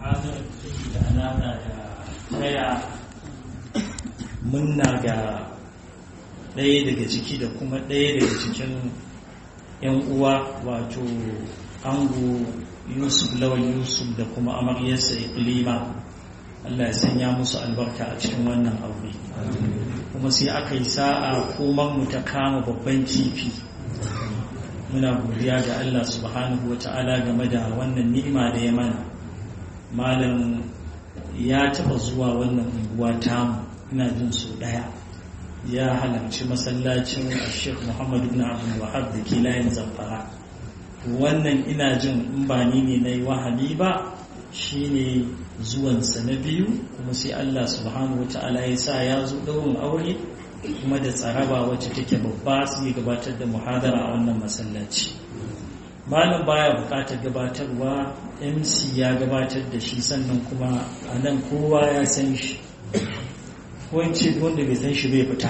muhadarar da alaƙa da taya munna ga ɗaya daga ciki da kuma ɗaya daga cikin 'yan uwa wato ango yusuf lawal yusuf da kuma amaryarsa iklima Allah ya sanya musu albarka a cikin wannan aure kuma sai aka yi sa'a koman mu ta kama babban kifi muna godiya ga Allah subhanahu wa ta'ala game da wannan ni'ima da ya mana malam ya taba zuwa wannan unguwa tamu ina jin su daya ya halarci masallacin Sheikh Muhammad ibn Abdul Wahab da ke layin Zamfara wannan ina jin in ba ni ne nayi wahali ba shine zuwansa na biyu kuma sai Allah subhanahu wa ta'ala ya sa ya zo daurin aure kuma da tsaraba wacce take babba su yi gabatar da muhadara a wannan masallaci malam baya bukatar gabatarwa mc ya gabatar da shi sannan kuma a nan kowa ya san shi wance wanda bai san shi bai fita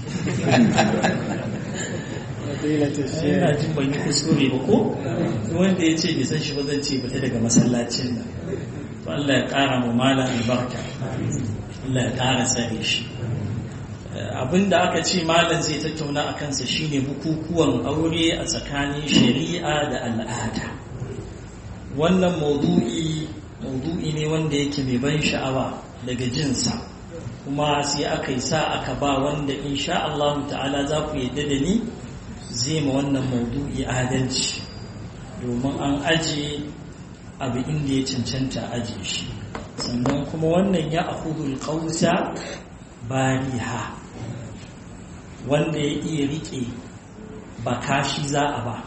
yana jin ban yi kuskure ba ko wanda ya ce bai san shi ba zan ce fita daga masallacin nan to Allah ya kara mu malam albarka Allah ya kara tsare shi abinda aka ce malam zai tattauna a kansa shine bukukuwan aure a tsakanin shari'a da al'ada wannan maudu'i maudu'i ne wanda yake mai ban sha'awa daga jinsa kuma sai aka yi sa aka ba wanda insha Allah ta'ala za ku yadda da ni zai ma wannan maudu'i adalci domin an aje abu inda ya cancanta aje shi sannan kuma wannan ya akudul qausa bariha wanda ya iya rike baka shi za a ba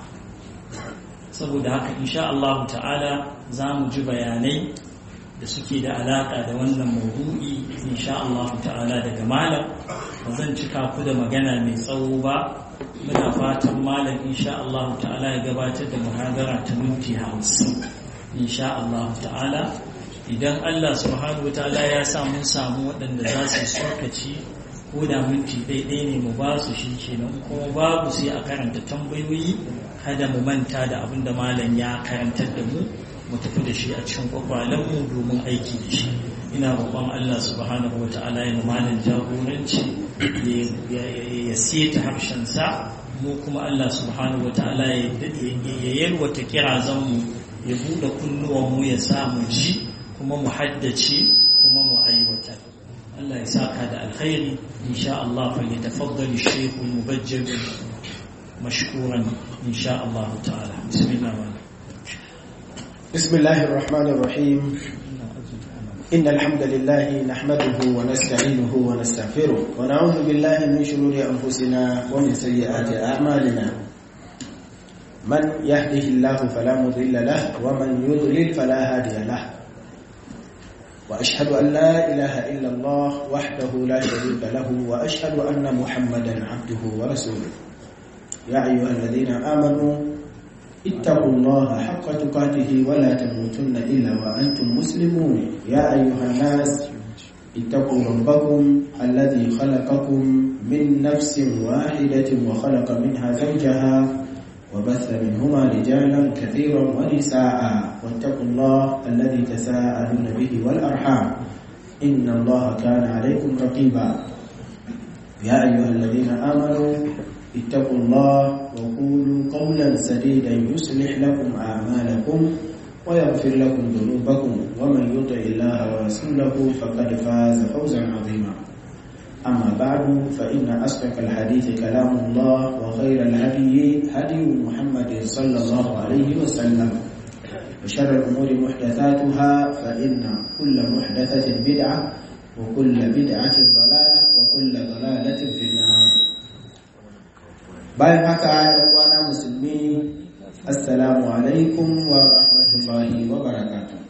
saboda haka insha Allah ta'ala za mu ji bayanai da suke da alaka da wannan maudu'i insha Allah ta'ala daga malam ba zan cika ku da magana mai tsawo ba muna fatan malam insha Allah ta'ala ya gabatar da muhadara ta minti hamsin insha Allah ta'ala idan Allah subhanahu wa ta'ala ya sa mun samu waɗanda za su sokaci ko da minti ɗaiɗai ne mu ba su shi kenan kuma babu sai a karanta tambayoyi kada mu manta da abin da malam ya karantar da mu mu tafi da shi a cikin kwakwalenmu domin aiki da shi ina roƙon Allah subhanahu wata'ala ya malam jagoranci ya seta harshensa mu kuma Allah subhanahu wata'ala ya yalwata kirazan mu ya buɗe kunnuwanmu ya sa mu ji kuma mu haddace kuma mu aiwatar Allah ya saka da alkhairi insha Allah fa yatafaddal ash-shaykh al-mubajjal mashkuran insha Allah ta'ala bismillah بسم الله الرحمن الرحيم إن الحمد لله نحمده ونستعينه ونستغفره ونعوذ بالله من شرور أنفسنا ومن سيئات أعمالنا من يهده الله فلا مضل له ومن يضلل فلا هادي له وأشهد أن لا إله إلا الله وحده لا شريك له وأشهد أن محمدا عبده ورسوله يا أيها الذين آمنوا اتقوا الله حق تقاته ولا تموتن إلا وأنتم مسلمون يا أيها الناس اتقوا ربكم الذي خلقكم من نفس واحدة وخلق منها زوجها وبث منهما رجالا كثيرا ونساء واتقوا الله الذي تساءلون به والأرحام إن الله كان عليكم رقيبا يا أيها الذين آمنوا اتقوا الله وقولوا قولا سديدا يصلح لكم أعمالكم ويغفر لكم ذنوبكم ومن يطع الله ورسوله فقد فاز فوزا عظيما أما بعد فإن أصدق الحديث كلام الله وخير الهدي هدي محمد صلى الله عليه وسلم وشر الأمور محدثاتها فإن كل محدثة بدعة وكل بدعة ضلالة وكل ضلالة في النار bayan haka ‘yan uwana musulmi assalamu alaikum wa rahmatullahi wa barakatuh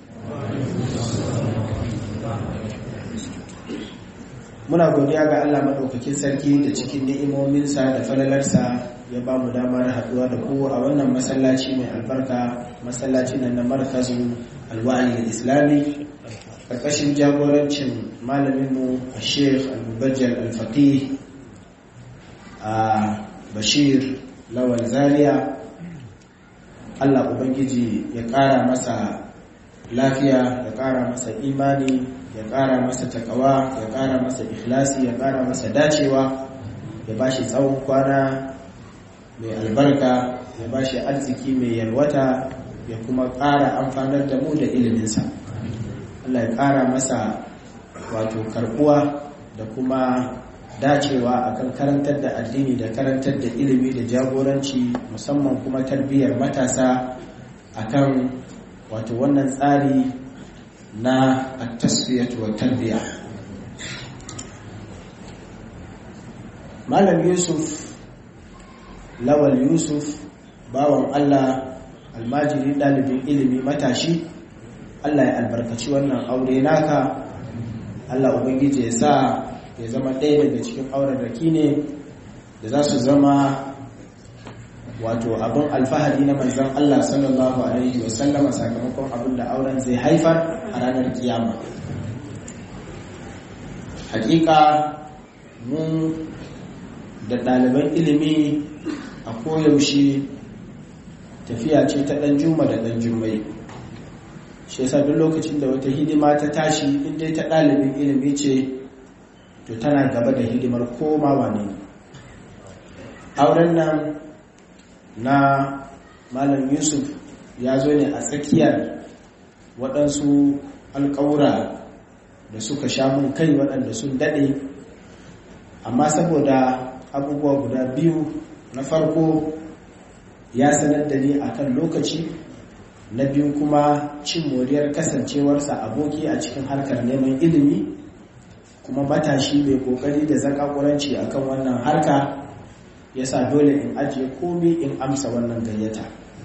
muna godiya ga Allah maɗaukakin sarki da cikin ni'imominsa da falalarsa ya ba mu damar haɗuwa da ku a wannan masallaci mai albarka masallaci nan na markazu alwali islami ƙarƙashin jagorancin malaminmu a sheikh al-mubajjal al-faqih a bashir lawal zaria Allah Ubangiji ya ƙara masa lafiya ya ƙara masa imani ya ƙara masa takawa ya ƙara masa ikhlasi ya ƙara masa dacewa ya ba shi tsawon kwana mai albarka ya ba shi arziki mai yalwata ya kuma ƙara amfanar da mu da iliminsa Allah ya ƙara masa wato karbuwa da kuma dacewa akan karantar da addini da karantar da ilimi da jagoranci musamman kuma tarbiyyar matasa akan wato wannan tsari na at-tasfiyatu wa tarbiya Malam Yusuf Lawal Yusuf bawan Allah almajiri ɗalibin ilimi matashi Allah ya albarkaci wannan aure naka Allah Ubangiji ya sa ya zama ɗaya daga cikin auren raki ne da za su zama wato abin alfahari na manzan Allah sallallahu Alaihi wasallama sakamakon abin da auren zai haifar a ranar kiyama hakika mun da ɗaliban ilimi a koyaushe tafiya ce ta ɗan juma da ɗan jummai shi yasa duk lokacin da wata hidima ta tashi inda ta ɗalibin ilimi ce to tana gaba da hidimar komawa ne auren nan na malam yusuf ya zo ne a tsakiyar waɗansu alƙawura da suka sha mun kai waɗanda sun daɗe amma saboda abubuwa guda biyu na farko ya sanar da ni akan lokaci na biyu kuma cin moriyar kasancewarsa aboki a cikin harkar neman ilimi kuma matashi mai kokari da zakakuranci akan wannan harka ya sa dole in ajiye komi in amsa wannan gayyata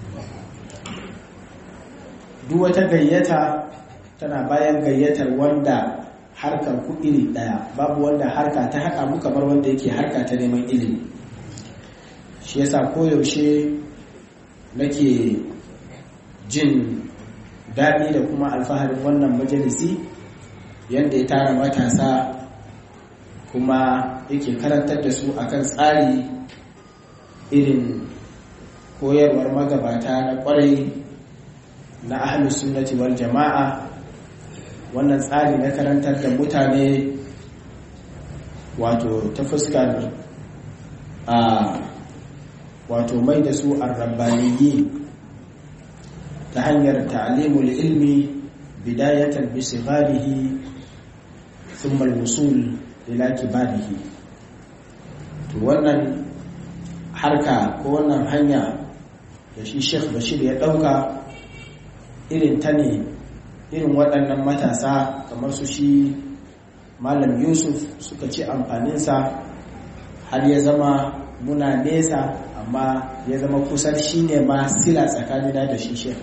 duk wata gayyata tana bayan gayyatar wanda harkar ku iri daya babu wanda harka ta haɗa mu kamar wanda yake harka ta neman ilimi shi yasa koyaushe nake jin daɗi da kuma alfaharin wannan majalisi yadda ya tara matasa kuma yake karantar da su akan tsari irin koyarwar magabata na kwarai na ahlus sunnati wal jama'a wannan tsari na karantar da mutane wato ta fuskar a wato mai da su arrabbaniyi ta hanyar ta'limul ilmi bidayatan bi sigharihi thumma al-wusul ila kibarihi to wannan harka ko wannan hanya da shi Sheikh Bashir ya dauka irin ta ne irin waɗannan matasa kamar su shi Malam Yusuf suka ci amfaninsa har ya zama muna nesa amma ya zama kusan shi ne ma sila tsakanina da shi Sheikh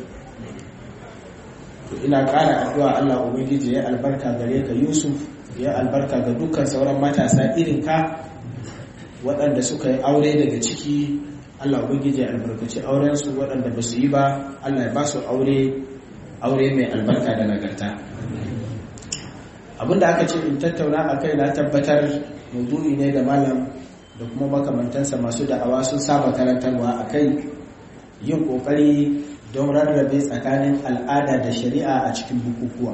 to ina ƙara addu'a Allah Ubangiji ya albarka gare ka Yusuf ya albarka ga dukkan sauran matasa irin ka waɗanda suka yi aure daga ciki Allah Ubangiji ya albarkaci aurensu waɗanda ba su yi ba Allah ya ba su aure aure mai albarka da nagarta abinda aka ce in tattauna a kai na tabbatar maudu'i ne da malam da kuma makamantansa masu da'awa sun saba karantarwa a kai yin ƙoƙari don rarrabe tsakanin al'ada da shari'a a cikin bukukuwa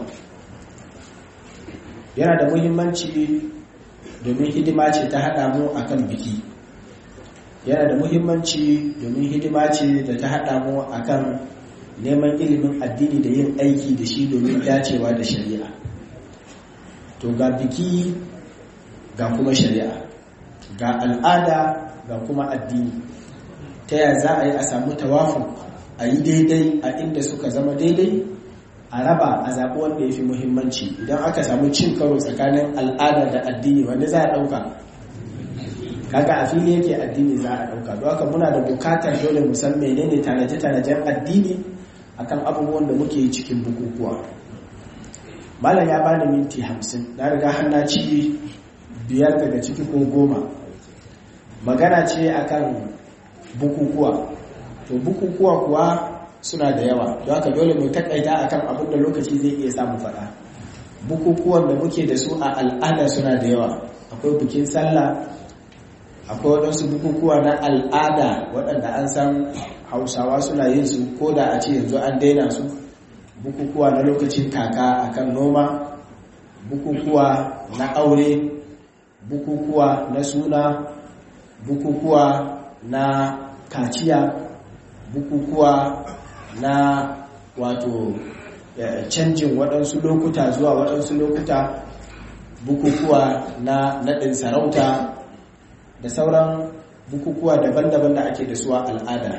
yana da muhimmanci domin hidima ce ta haɗa mu a kan biki yana da muhimmanci domin hidima ce da ta haɗa mu a kan neman ilimin addini da yin aiki da shi domin dacewa da shari'a to ga biki ga kuma shari'a ga al'ada ga kuma addini ta yaya za a yi a samu tawafu a yi daidai a inda suka zama daidai a raba a zaɓi wanda ya fi muhimmanci idan aka samu cin karo tsakanin al'ada da addini wanda za a ɗauka kaga a fili yake addini za a ɗauka don haka muna da bukatar dole mu san menene tanaje-tanajen addini akan abubuwan da muke yi cikin bukukuwa malam ya bani minti hamsin na riga hanna ci biyar daga ciki ko goma magana ce akan bukukuwa to bukukuwa kuwa suna da yawa don haka dole mu takaita akan abin da lokaci zai iya samu faɗa bukukuwan da muke da su a al'ada suna da yawa akwai bikin sallah akwai waɗansu bukukuwa na al'ada waɗanda an san hausawa suna yin su ko da a ce yanzu an daina su bukukuwa na lokacin kaka akan noma bukukuwa na aure bukukuwa na suna bukukuwa na kaciya bukukuwa na wato canjin waɗansu lokuta zuwa waɗansu lokuta bukukuwa na naɗin sarauta da sauran bukukuwa daban-daban da ake da su a al'ada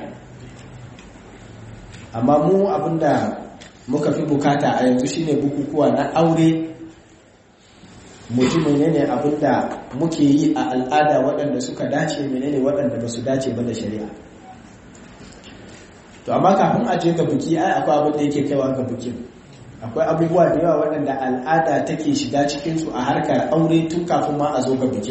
amma mu abinda muka fi bukata a yanzu shine bukukuwa na aure mutum menene abinda muke yi a al'ada waɗanda suka dace menene waɗanda ba su dace ba da shari'a to amma kafin a je ga buki ai akwai abin da yake kaiwa ga bukin akwai abubuwa da yawa waɗanda al'ada take shiga cikinsu a harkar aure tun kafin ma a zo ga bikin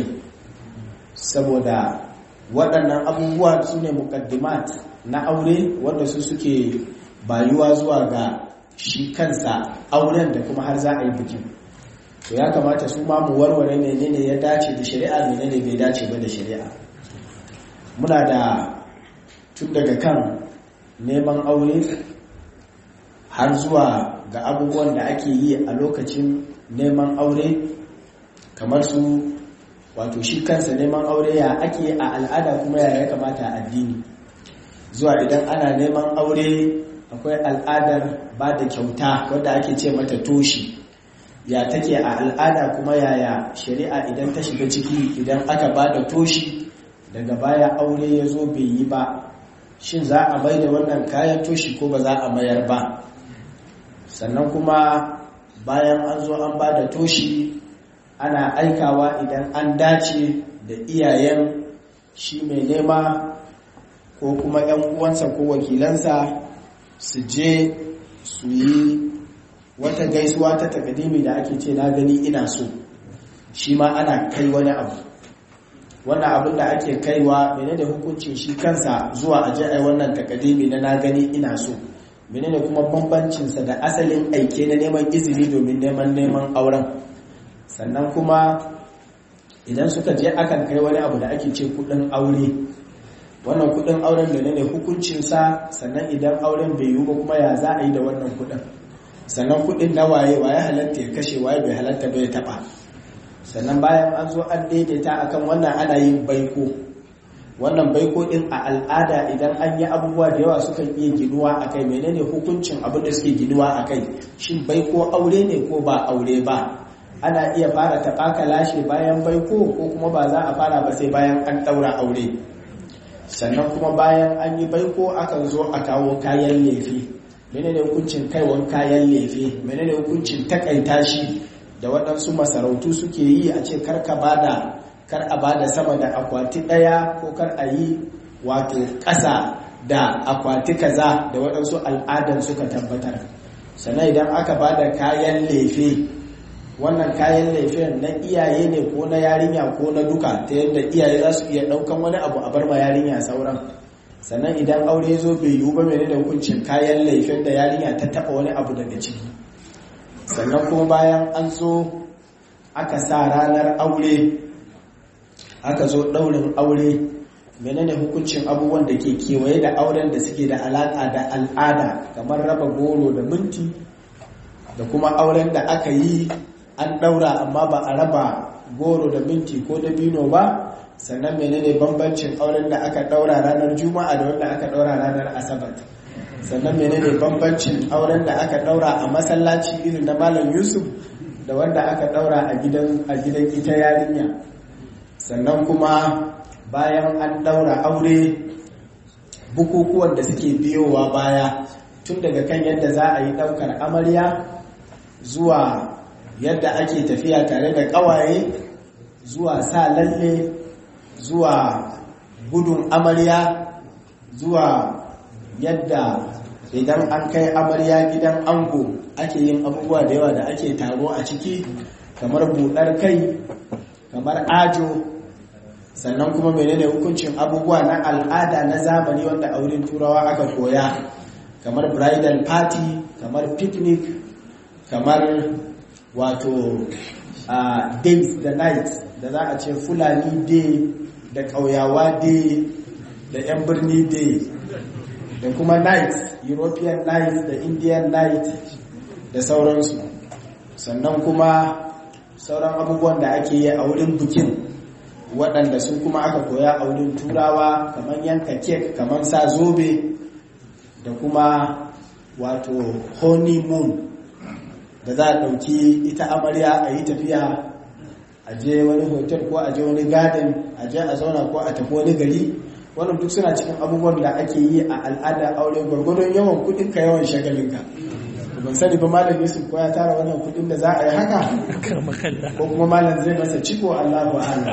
saboda waɗannan abubuwa su ne mukaddimat na aure wanda su suke bayuwa zuwa ga shi kansa auren da kuma har za a yi bikin to ya kamata su ma mu warware menene ya dace da shari'a menene bai dace ba da shari'a muna da tun daga kan neman aure har zuwa ga abubuwan da ake yi a lokacin neman aure kamar su wato shi kansa neman aure ya ake a al'ada kuma ya kamata a addini zuwa idan ana neman aure akwai al'adar ba da kyauta wadda ake ce mata toshi ya take a al'ada kuma yaya shari'a idan ta shiga ciki idan aka ba da toshi daga baya aure ya zo bai yi ba shin za a mai da wannan kayan toshi ko ba za a mayar ba sannan kuma bayan an zo an ba da toshi ana aikawa idan an dace da iyayen shi mai nema ko kuma 'yan uwansa ko wakilansa su je su yi wata gaisuwa ta takadimi da ake ce na gani ina so shi ma ana kai wani abu wannan abin da ake kaiwa menene hukuncin shi kansa zuwa aje ai wannan takadimi na na gani ina so menene kuma bambancinsa da asalin aike na neman izini domin neman neman auren sannan kuma idan suka je akan kai wani abu da ake ce kudin aure wannan kudin auren da ne hukuncinsa sannan idan auren bai yiwu ba kuma ya za a yi da wannan kudin sannan kudin na waye waye halatta ya kashe waye bai halatta bai taba sannan bayan an zo an daidaita akan wannan ana yin baiko wannan baiko din a al'ada idan an yi abubuwa da yawa sukan iya ginuwa a kai menene hukuncin abin da suke ginuwa a kai shin baiko aure ne ko ba aure ba ana iya fara taɓaka lashe bayan baiko ko kuma ba za a fara ba sai bayan an ɗaura aure sannan kuma bayan an yi baiko akan zo a kawo kayan lefe menene hukuncin kaiwan kayan lefe menene hukuncin takaita shi da waɗansu masarautu suke yi a ce karka bada kar a bada sama da akwati ɗaya ko kar a yi wato ƙasa da akwati kaza da waɗansu al'adan suka tabbatar sannan idan aka bada kayan lefe wannan kayan laifin na iyaye ne ko na yarinya ko na duka ta yadda iyaye za su iya ɗaukan wani abu a bar ma yarinya sauran sannan idan aure zo bai yiwu ba mai da hukuncin kayan laifin da yarinya ta taɓa wani abu daga ciki sannan kuma bayan an zo aka sa ranar aure aka zo ɗaurin aure menene hukuncin abubuwan da ke kewaye da auren da suke da alaƙa da al'ada kamar raba goro da minti da kuma auren da aka yi an ɗaura amma ba a raba goro da minti ko da bino ba sannan menene bambancin auren da aka ɗaura ranar juma'a da wanda aka ɗaura ranar asabar sannan menene bambancin auren da aka ɗaura a masallaci irin na malam yusuf da wanda aka ɗaura a gidan ita yarinya sannan kuma bayan an ɗaura aure bukukuwan da suke biyowa baya tun daga kan yadda za a yi ɗaukar amarya zuwa yadda ake tafiya tare da ƙawaye zuwa sa lalle zuwa gudun amarya zuwa yadda idan an kai amarya gidan ango ake yin abubuwa da yawa da ake taro a ciki kamar buɗar kai kamar ajo sannan kuma menene hukuncin abubuwa na al'ada na zamani wanda a wurin turawa aka koya kamar bridal party kamar picnic kamar wato uh, days da night da za a ce fulani day da ƙauyawa day da 'yan birni day da kuma night european night da indian night da sauransu sannan kuma sauran abubuwan da ake yi a wurin bikin waɗanda su kuma aka koya a wurin turawa kamar yanka kek kamar sa zobe da kuma wato honeymoon da za a ɗauki ita amarya a yi tafiya a je wani hotel ko a je wani garden a je a zauna ko a tafi wani gari wannan duk suna cikin abubuwan da ake yi a al'adar aure gwargwadon yawan kudinka yawan shagalinka ban sani ba malam yusuf ko ya tara wannan kudin da za a yi haka ko kuma malam zai masa ciko allahu ala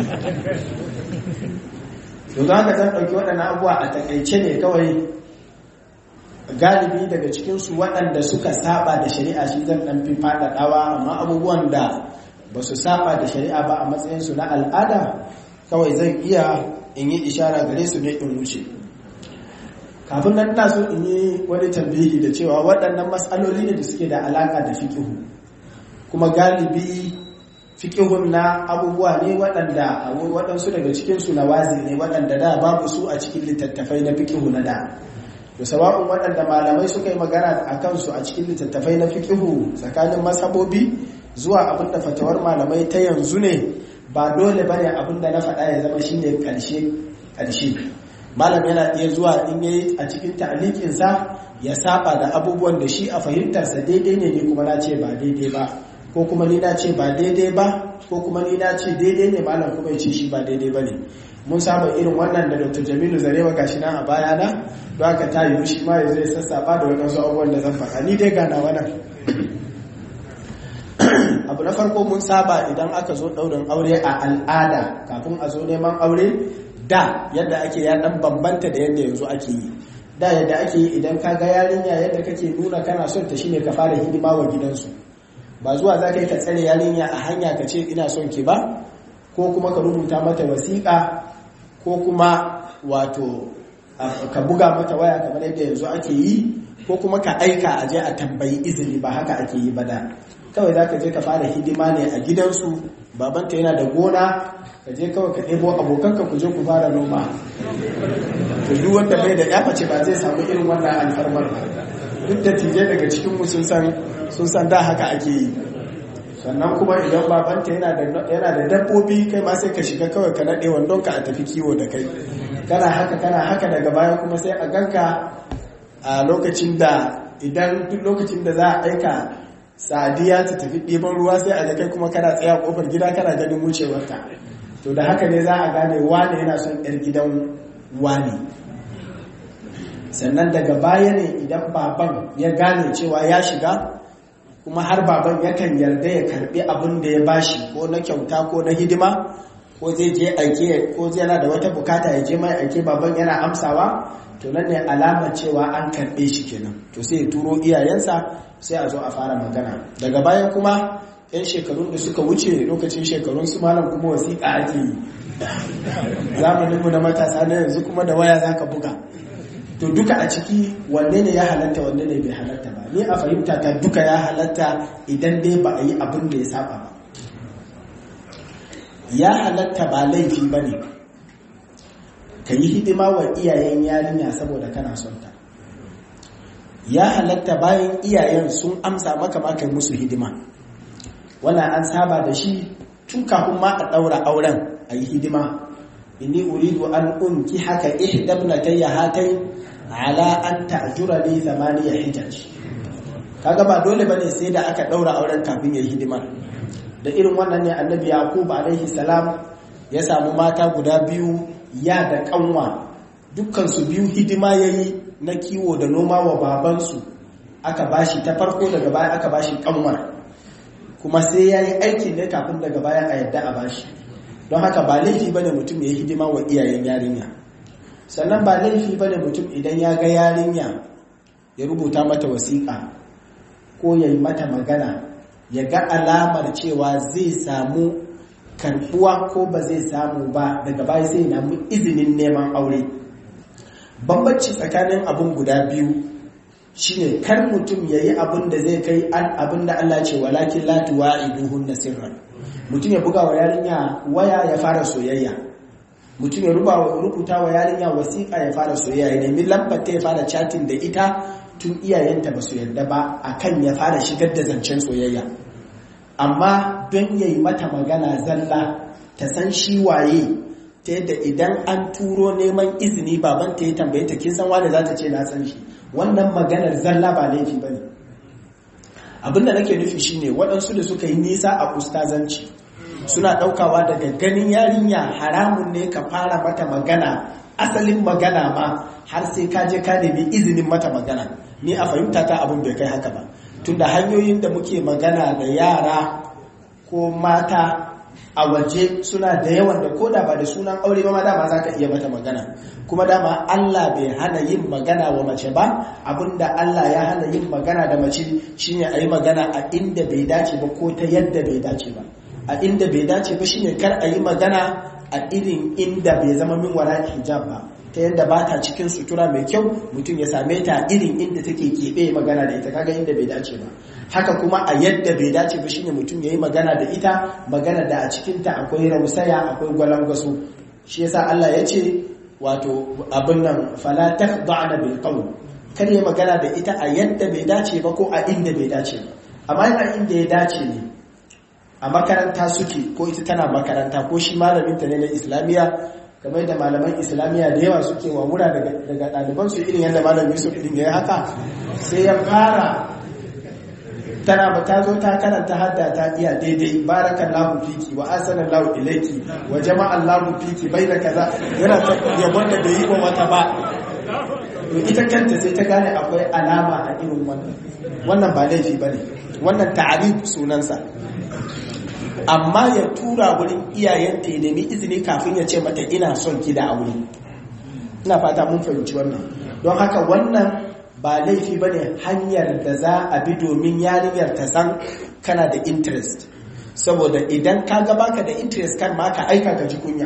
to za ka zan ɗauki waɗannan abubuwa a takaice ne kawai galibi daga cikinsu waɗanda suka saba da shari'a shi zan ɗan fi faɗaɗawa amma abubuwan da ba su saba da shari'a ba a matsayinsu na al'ada kawai zan iya in yi ishara gare su ne in wuce kafin nan ina so in yi wani tambihi da cewa waɗannan matsaloli ne da suke da alaƙa da fikihu kuma galibi fikihun na abubuwa ne waɗanda waɗansu daga cikinsu na wazi ne waɗanda da babu su a cikin littattafai na fikihu na da da sawa'un waɗanda malamai suka yi magana a kansu a cikin littattafai na fikihu tsakanin mashabobi zuwa abinda fatawar malamai ta yanzu ne ba dole bane abinda na faɗa ya zama shine ƙarshe ƙarshe malam yana iya zuwa in yayi a cikin ta'liqinsa ya saba da abubuwan da shi a fahimtarsa daidai ne ni kuma na ce ba daidai ba ko kuma ni na ce ba daidai ba ko kuma ni na ce daidai ne malam kuma ya ce shi ba daidai ba ne mun saba irin wannan da dr jamilu zarewa gashi nan a bayana don haka ta yi shi ma ya zai sassaba da waɗansu abubuwan da zan faɗa ni dai gana wannan abu na farko mun saba idan aka zo ɗaurin aure a al'ada kafin a zo neman aure da yadda ake ya ɗan bambanta da yadda yanzu ake yi da yadda ake yi idan ka ga yarinya yadda kake nuna kana son ta shine ka fara hidima wa gidansu ba zuwa za ka yi ka tsare yarinya a hanya ka ce ina son ki ba ko kuma ka rubuta mata wasiƙa ko kuma wato ka buga mata waya kamar yadda yanzu ake yi ko kuma ka aika a je a tambayi izini ba haka ake yi ba da kawai za ka je ka fara hidima ne a gidansu babanta yana da gona ka je kawai ka ɗebo abokanka ku je ku fara noma to duk wanda bai da yaface ba zai samu irin wannan alfarmar ba duk da tije daga cikinmu sun san sun san da haka ake yi sannan kuma idan babanta yana da dabbobi kai ma sai ka shiga kawai ka naɗe wandonka a tafi kiwo da kai kana haka kana haka daga baya kuma sai a ganka a lokacin da idan duk lokacin da za a aika sadiya ta tafi ɗiban ruwa sai a kai kuma kana tsaya kofar gida kana ganin wucewarta to da haka ne za a gane wane yana son yar gidan wane sannan daga baya ne idan baban ya gane cewa ya shiga kuma har baban yakan yarda ya karbi abin da ya bashi ko na kyauta ko na hidima ko zai je aike ko zai yana da wata bukata ya je mai aike baban yana amsawa to nan ne alamar cewa an karbe shi kenan to sai ya turo iyayensa sai a zo a fara magana daga bayan kuma yan shekarun da suka wuce lokacin shekarun su malam kuma wasiƙa ake yi zamaninmu na matasa na yanzu kuma da waya zaka buga to duka a ciki wanne ne ya halatta wanne ne bai halatta ba ni a fahimta ta duka ya halatta idan dai ba a yi abin da ya saba ba ya halatta ba laifi ba ne ka yi hidima wa iyayen yarinya saboda kana son ta ya halatta bayan iyayen sun amsa maka maka musu hidima wannan an saba da shi tun kafin ma a ɗaura auren a yi hidima inni uridu an unki haka ihdabnatayya hatayn ala an ta'jura li thamaniya hijaj kaga ba dole bane sai da aka daura auren kafin yayi hidima da irin wannan ne annabi yaqub alaihi salam ya samu mata guda biyu ya da kanwa dukkan su biyu hidima yayi na kiwo da noma wa baban su aka bashi ta farko daga baya aka bashi kanwar kuma sai yayi aikin ne kafin daga baya a yadda a bashi don haka ba laifi bane mutum ya hidima wa iyayen yarinya sannan ba laifi bane mutum idan ya ga yarinya ya rubuta mata wasiƙa ko ya yi mata magana ya ga alamar cewa zai samu karbuwa ko ba zai samu ba daga baya sai namu izinin neman aure bambanci tsakanin abin guda biyu shine kar mutum ya yi abin da zai kai abin da Allah ce walakin latuwa iduhun na sirran mutum ya buga wa yarinya waya ya fara soyayya mutum ya rubuta wa yarinya wasiƙa ya fara soyayya ya nemi lambar ta ya fara chatting da ita tun iyayenta ba su yarda ba akan ya fara shigar da zancen soyayya amma don yayi mata magana zalla ta san shi waye ta yadda idan an turo neman izini babanta ya tambaye ta kin san wanda za ta ce na san shi wannan maganar zalla ba laifi ba ne abinda nake nufi shine waɗansu da suka yi nisa a ustazanci suna ɗaukawa daga ganin yarinya haramun ne ka fara mata magana asalin magana ma har sai ka je ka nemi izinin mata magana ni a fahimta ta abin bai kai haka ba tunda hanyoyin da muke magana da yara ko mata a waje suna da yawan da koda ba da sunan aure ba ma dama za ka iya mata magana kuma dama Allah bai hana yin magana wa mace ba abinda Allah ya hana yin magana da mace shine a yi magana a inda bai dace ba ko ta yadda bai dace ba a inda bai dace ba shine kar a yi magana a irin inda bai zama min wara hijab ba ta yadda ba ta cikin sutura mai kyau mutum ya same ta irin inda take keɓe magana da ita kaga inda bai dace ba haka kuma a yadda bai dace ba shine mutum ya yi magana da ita magana da a cikinta akwai rausaya akwai gwalangwaso shi yasa Allah ya ce wato abin nan fala takhda'na bil qawl kar ya magana da ita a yadda bai dace ba ko a inda bai dace ba amma yana inda ya dace ne a makaranta suke ko ita tana makaranta ko shi malamin ta ne na islamiyya kamar da malaman islamiyya da yawa suke wa wura daga ɗalibansu irin yadda malam yusuf ɗin ya yi haka sai ya fara tana ba ta zo ta karanta hadda ta iya daidai barakan lahu fiki wa asanan lahu ilaiki wa jama'an lahu fiki bai da kaza yana ta yabon da bai yi wa wata ba to ita kanta sai ta gane akwai alama a irin wannan wannan ba laifi bane wannan ta'arif sunansa amma ya tura wurin iyayenta ya nemi izini kafin ya ce mata ina son ki da aure ina fata mun fahimci wannan don haka wannan ba laifi ba ne hanyar da za a bi domin yarinyar ta san kana da interest saboda idan ka ga baka da interest kan ma ka aika ka ji kunya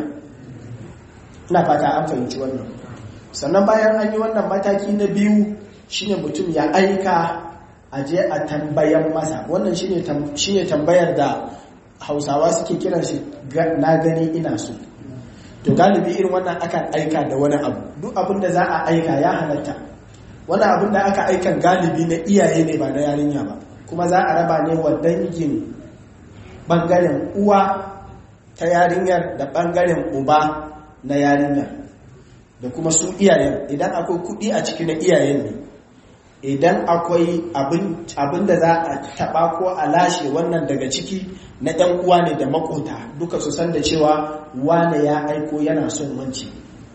ina fata an fahimci wannan sannan bayan an yi wannan mataki na biyu shine mutum ya aika a je a tambayan masa wannan shine tambayar da hausawa suke kiran shi na gani ina so to galibi irin wannan akan aika da wani abu duk abin da za a aika ya halatta wani abin da aka aikan galibi na iyaye ne ba na yarinya ba kuma za a raba ne wa dangin bangaren uwa ta yarinyar da bangaren uba na yarinyar da kuma su iyayen idan akwai kudi a ciki na iyayen ne idan akwai abin da za a taba ko a lashe wannan daga ciki na ɗan uwa ne da makota duka su san da cewa wane ya aiko yana son wanci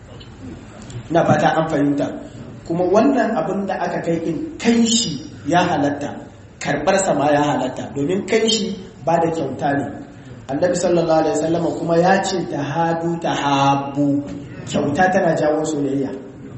na fata an fahimta kuma wannan abin da aka kai in kai shi ya halatta karɓar sama ya halatta domin kai shi ba da kyauta ne annabi sallallahu alaihi wasallam kuma ya ce ta hadu ta habu kyauta tana jawo soyayya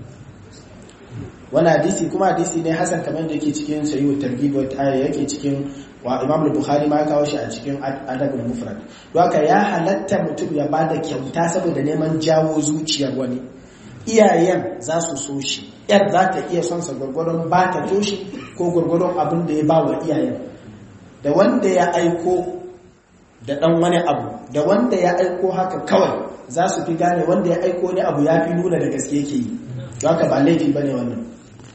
wani hadisi kuma hadisi ne hasan kamar da yake cikin sayyid targhib wa yake cikin wa imam bukhari ma kawo shi a cikin adabul mufrad don haka ya halatta mutum ya bada kyauta saboda neman jawo zuciyar wani iyayen za su so shi yar za ta iya son sa gwargwaron ba ta toshi ko gwargwaron abin da ya ba wa iyayen da wanda ya aiko da dan wani abu da wanda ya aiko haka kawai za su fi gane wanda ya aiko ne abu ya fi nuna da gaske yake yi don haka ba laifi bane wannan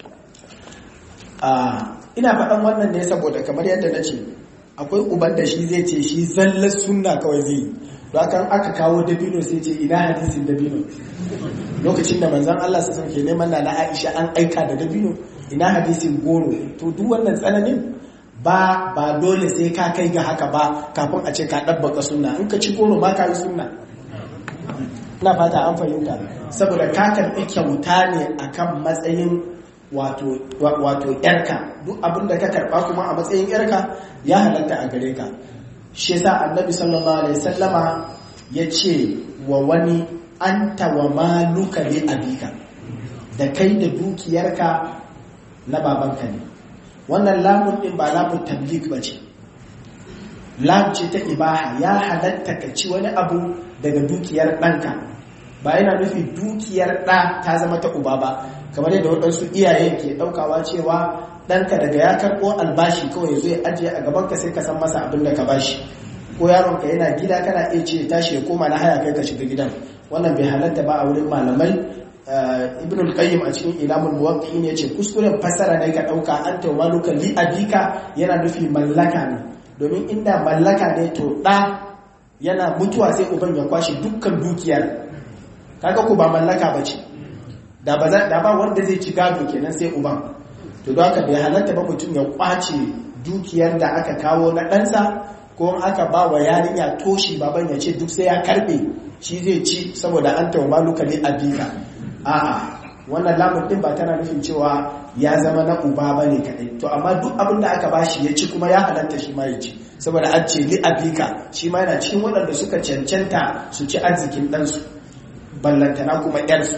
ina faɗan wannan ne saboda kamar yadda na ce akwai uban da shi zai ce shi zallar sunna kawai zai yi kan aka kawo dabino sai ce ina hadisin dabino lokacin da manzan Allah su ke neman na Aisha an aika da dabino ina hadisin goro to duk wannan tsananin ba ba dole sai ka kai ga haka ba kafin a ce ka ɗabbaka sunna in ka ci goro ma ka yi sunna ina fata an fahimta saboda ka karɓi kyauta ne akan matsayin wato yarka duk abinda ka karba kuma a matsayin yarka ya halatta a gare ka shi yasa annabi sallallahu alaihi wasallama ya ce wa wani anta wa maluka li abika da kai da dukiyarka na babanka ne wannan lamun din ba lamun tablik ba ce lam ce ta ibaha ya halatta ka ci wani abu daga dukiyar ɗanka ba yana nufi dukiyar ɗa ta zama ta uba ba kamar yadda waɗansu iyayen ke ɗaukawa cewa ɗanka daga ya karɓo albashi kawai zo ya ajiye a gabanka sai ka san masa abin da ka bashi ko yaronka yana gida kana iya ce tashi ya koma na haya kai ka shiga gidan wannan bai halatta ba a wurin malamai ibn al-qayyim a cikin ilamul muwaqqi'in yace kuskuren fasara ne ka dauka an tawaluka li abika yana nufi mallaka ne domin inda mallaka ne to da yana mutuwa sai uban ya kwashe dukkan dukiyar kaga ko ba mallaka bace da ba da ba wanda zai ci gado kenan sai uban to don haka bai halatta ba mutum ya kwace dukiyar da aka kawo na ɗansa ko aka ba wa yarinya toshi baban ya ce duk sai ya karbe shi zai ci saboda an tawaluka li abika a'a wannan lamun din ba tana nufin cewa ya zama na uba ba ne kaɗai to amma duk abin da aka bashi ya ci kuma ya halatta shi ma ya ci saboda an ce li abika shi ma yana cikin waɗanda suka cancanta su ci arzikin ɗansu ballantana kuma ƴarsu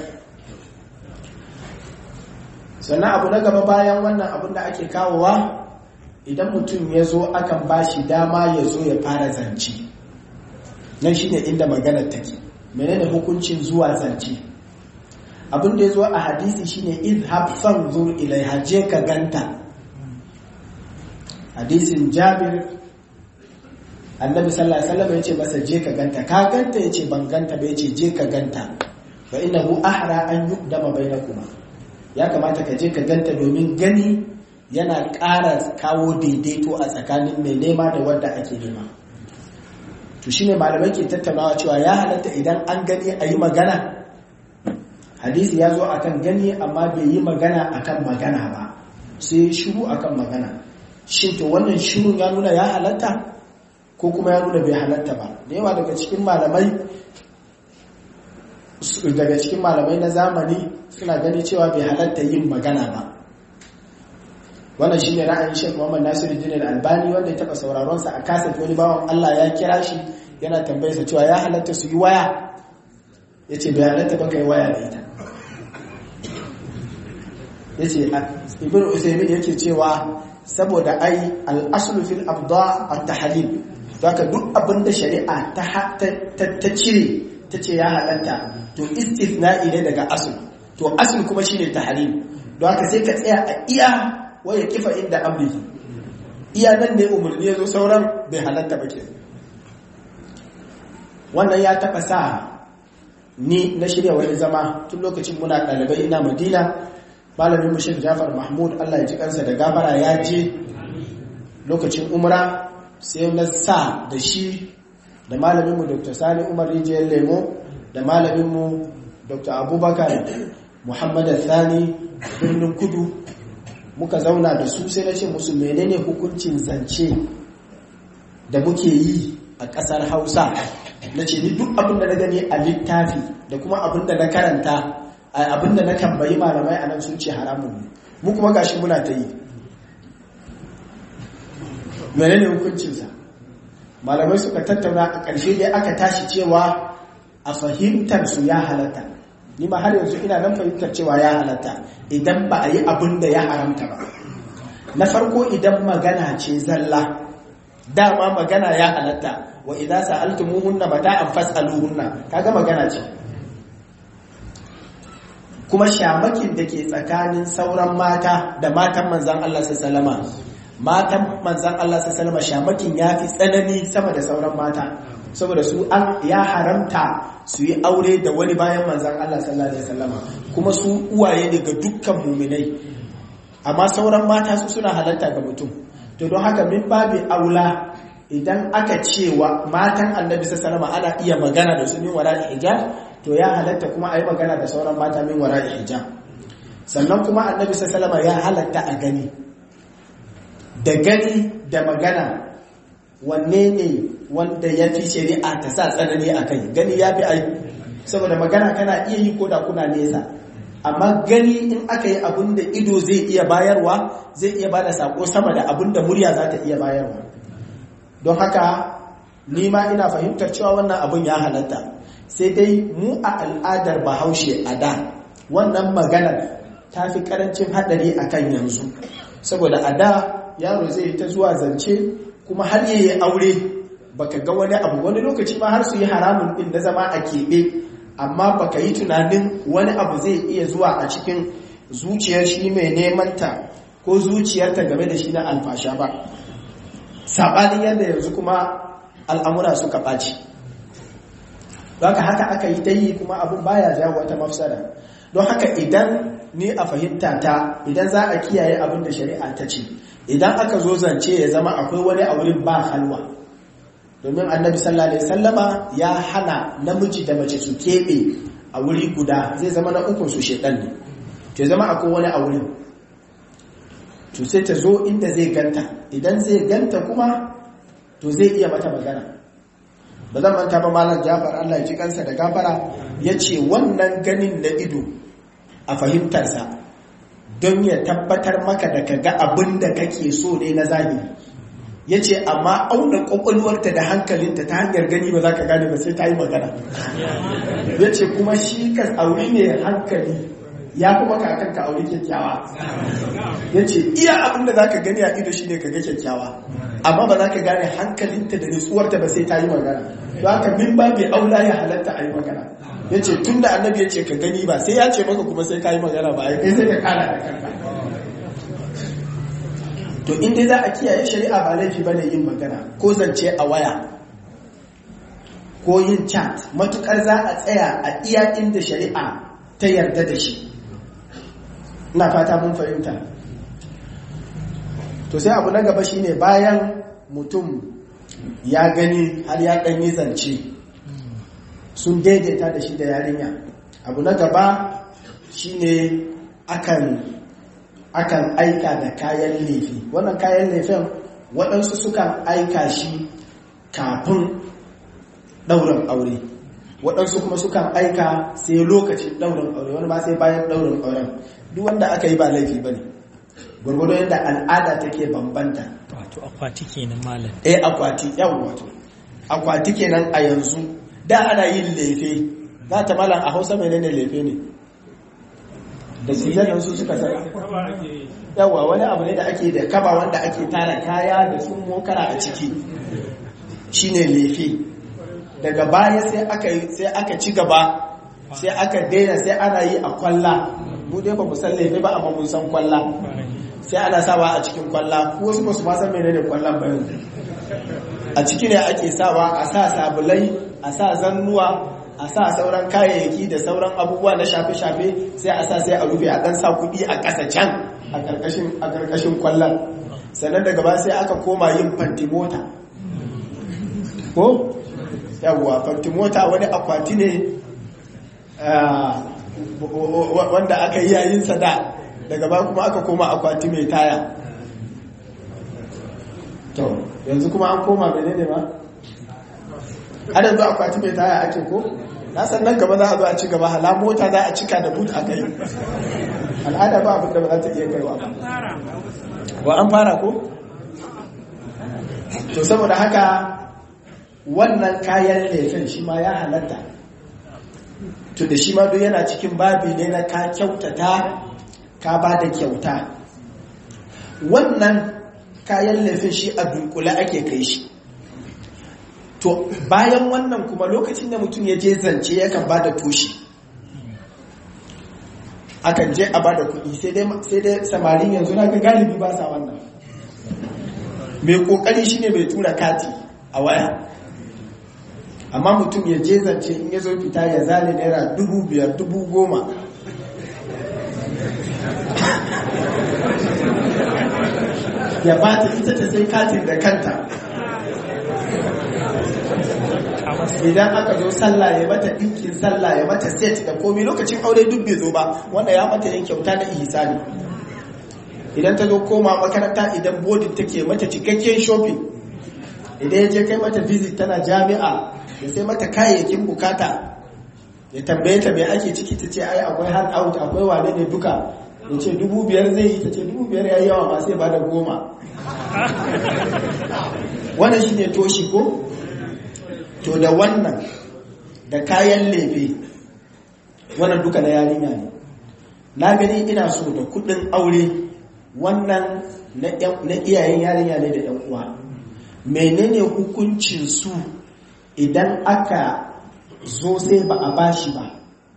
sannan abu na gaba bayan wannan abin da ake kawowa idan mutum ya zo akan bashi dama ya zo ya fara zance nan shine inda maganar take menene hukuncin zuwa zance abin da ya zo a hadisi shine izhab fanzur ilaiha je ka ganta hadisin jabir annabi sallallahu alaihi wasallam yace masa je ka ganta ka ganta yace ban ganta ba yace je ka ganta fa innahu ahra an yuqdama bainakuma ya kamata ka je ka ganta domin gani yana ƙara kawo daidaito a tsakanin mai nema da wanda ake nema to shine malamai ke tattaunawa cewa ya halatta idan an gani a yi magana hadisi ya zo akan gani amma bai yi magana akan magana ba sai shiru akan magana shin to wannan shirun ya nuna ya halatta ko kuma ya nuna bai halatta ba da yawa daga cikin malamai daga cikin malamai na zamani suna gani cewa bai halatta yin magana ba wannan shine ra'ayin Sheikh Muhammad Nasiruddin Al-Albani wanda ya taba sauraron sa a kaset wani bawan Allah ya kira shi yana tambayar sa cewa ya halatta su yi waya yace bai halatta ba kai waya da ita yace Ibn Usaymin yake cewa saboda ai al-aslu fil abda at-tahlil haka duk abinda shari'a ta ta cire ta ce ya halatta to istithna'i ne daga asl to asl kuma shine tahlil don haka sai ka tsaya a iya waya kifa inda amrihi iya nan ne umarni ya zo sauran bai halatta ba ke wannan ya taɓa sa ni na shirya wani zama tun lokacin muna ɗalibai ina madina malamin mushir jafar mahmud allah ya ji kansa da gafara ya je lokacin umra sai na sa da shi da malaminmu dr sani umar rijiyar lemo da malaminmu dr abubakar muhammad thani birnin kudu muka zauna da su sai na ce musu menene hukuncin zance da muke yi a ƙasar hausa na ce ni duk abinda na gani a littafi da kuma abinda na karanta abinda na tambayi malamai a nan sun ce haramun ne mu kuma gashi muna ta yi menene hukuncinsa malamai suka tattauna a ƙarshe dai aka tashi cewa a fahimtar su ya halatta ni ma har yanzu ina nan fahimtar cewa ya halatta idan ba a yi abin da ya haramta ba na farko idan magana ce zalla dama magana ya halatta wa idza sa'altumuhunna mata'an fas'aluhunna kaga magana ce kuma shamakin da ke tsakanin sauran mata da matan manzan Allah sallama matan manzan Allah sallama shamakin ya fi tsanani sama da sauran mata saboda su an ya haramta su yi aure da wani bayan manzan Allah sallallahu alaihi wasallama kuma su uwaye ne ga dukkan muminai amma sauran mata su suna halatta ga mutum to don haka min babi aula idan aka cewa matan annabi sallallahu alaihi ana iya magana da su min wara'i hijab to ya halatta kuma ayi magana da sauran mata min wara'i hijab sannan kuma annabi sallallahu alaihi ya halatta a gani da gani da magana wanne ne wanda ya fi shari'a ta sa tsanani a kai gani ya fi aiki saboda magana kana iya yi ko da kuna nesa amma gani in aka yi abin da ido zai iya bayarwa zai iya bada sako sama da abin da murya za ta iya bayarwa don haka ni ma ina fahimtar cewa wannan abin ya halatta sai dai mu a al'adar bahaushe a da wannan maganar ta fi karancin haɗari a kan yanzu saboda a da yaro zai ta zuwa zance kuma har yayi aure baka ga wani abu wani lokaci ma har su yi haramun din na zama a keɓe amma baka yi tunanin wani abu zai iya zuwa a cikin zuciyar shi mai neman ta ko zuciyarta game da shi na alfasha ba saɓanin yadda yanzu kuma al'amura suka ɓaci haka haka aka yi ta yi kuma abin baya jawo wata mafsada don haka idan ni a fahimta ta idan za a kiyaye abin da shari'a ta ce idan aka zo zance ya zama akwai wani a wurin ba halwa domin annabi sallallahu alaihi sallama ya hana namiji da mace su keɓe a wuri guda zai zama na ukun su shedan ne to zama akwai wani a wurin to sai ta zo inda zai ganta idan zai ganta kuma to zai iya mata magana ba zan manta ba malam jafar allah ya ji kansa da gafara ya ce wannan ganin na ido a fahimtarsa don ya tabbatar maka da ka ga abin da kake so ne na zahiri ya ce amma auna kwakwalwarta da hankalinta ta hanyar gani ba za ka gane ba sai ta yi magana ya ce kuma shi ka auri ne hankali ya kuma kakan ka auri kyakkyawa ya ce iya abin da za ka gani a ido shi ne ka ga kyakkyawa amma ba za ka gane hankalinta da nutsuwarta ba sai ta yi magana don haka min ba bai aula ya halatta a yi magana ya ce tun da annabi ya ce ka gani ba sai ya ce maka kuma sai ka yi magana ba ya sai ka kara da kanka to inda za a kiyaye shari'a ba laifi bane yin magana ko zance a waya ko yin chat matukar za a tsaya a iya inda shari'a ta yarda da shi ina fata mun fahimta to sai abu na gaba shine bayan mutum ya gani har ya ɗanyi zance sun daidaita da shi da yarinya abu na gaba shine akan akan aika da kayan laifi wannan kayan laifin waɗansu sukan aika shi kafin ɗaurin aure waɗansu kuma sukan aika sai lokacin ɗaurin aure wani ma sai bayan ɗaurin auren duk wanda aka yi ba laifi ba ne gwargwado yadda al'ada take bambanta wato akwati kenan malam eh akwati yawon wato akwati kenan a yanzu da ana yin lefe za ta malam a hausa mai ne lefe ne da sizanin su suka sani yawa wani abu ne da ake da kaba wanda ake tara kaya da sun mokara a ciki shine lefe daga baya sai aka sai aka ci gaba sai aka daina sai ana yi a kwalla mu dai ba mu san lefe ba amma mun san kwalla sai ana sawa a cikin kwalla ko wasu ba su ma san menene kwallon ba yanzu a ciki ne ake sawa a sa sabulai a sa zannuwa a sa sauran kayayyaki da sauran abubuwa na shafe-shafe sai a sa sai a rufe a dan sa kuɗi a ƙasa can a ƙarƙashin kwallon sannan daga ba sai aka koma yin fantimota ko yawwa fantimota wani akwati ne wanda aka yi yayin sada daga ba kuma aka koma akwati mai taya to yanzu kuma an koma menene ma har yanzu akwati mai taya ake ko na san nan gaba za a zo a ci gaba hala mota za a cika da but a kai al'ada ba abin da ba za ta iya kaiwa ba an fara ko to saboda haka wannan kayan laifin shi ma ya halatta to da shi ma duk yana cikin babi ne na ka kyautata ka ba da kyauta wannan kayan laifin shi a dunkule ake kai shi to bayan wannan kuma lokacin da mutum ya je zance yakan ba da toshi akan je a ba da kuɗi sai dai samarin yanzu na ga galibi ba sa wannan mai ƙoƙari shine mai tura kati a waya amma mutum ya je zance in ya zo fita ya zane naira dubu biyar dubu goma ya ba ta ita ta sai katin da kanta idan aka zo sallah ya mata ɗinkin sallah ya mata set da komi lokacin aure duk bai zo ba wanda ya mata yin kyauta na ihsani idan ta zo koma makaranta idan bodin take mata cikakken shopping idan ya je kai mata visit tana jami'a ya sai mata kayayyakin bukata ya tambaye ta mai ake ciki ta ce ai akwai hand out akwai wane ne duka ya ce dubu biyar zai yi ta ce dubu biyar ya yi yawa ma sai ba da goma wannan shi ne toshi ko to da wannan da kayan lefe wannan duka na yarinya ne na gani ina so da kudin aure wannan na iyayen yarinya ne da yan uwa menene hukuncin su idan aka zo sai ba a bashi ba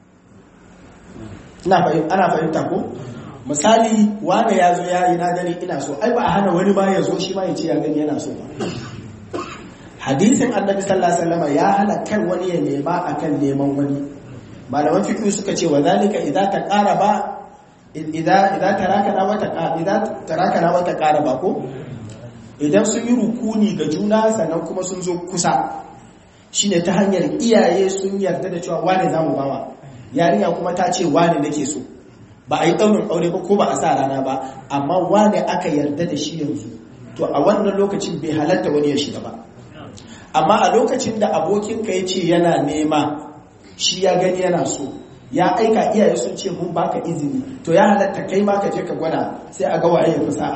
ana fahimta ko misali wane ya zo yayi na gani ina so ai ba a hana wani ba ya zo shi ma ya ce ya gani yana so ba hadisin annabi sallallahu alaihi wasallam ya hana kan wani ya nema akan neman wani malaman fiqh suka ce wa zalika idza taqaraba idza idza tarakana wa idza tarakana wa taqaraba ko idan sun yi rukuni ga juna sannan kuma sun zo kusa shine ta hanyar iyaye sun yarda da cewa wane zamu bawa yarinya kuma ta ce wane nake so ba a yi ɗaurin aure ba ko ba a sa rana ba amma wane aka yarda da shi yanzu to a wannan lokacin bai halatta wani ya shiga ba amma a lokacin da abokinka ya ce yana nema shi ya gani yana so ya aika iyaye sun ce mun baka izini to ya halatta kai ma ka je ka gwada sai a ga waye ya sa'a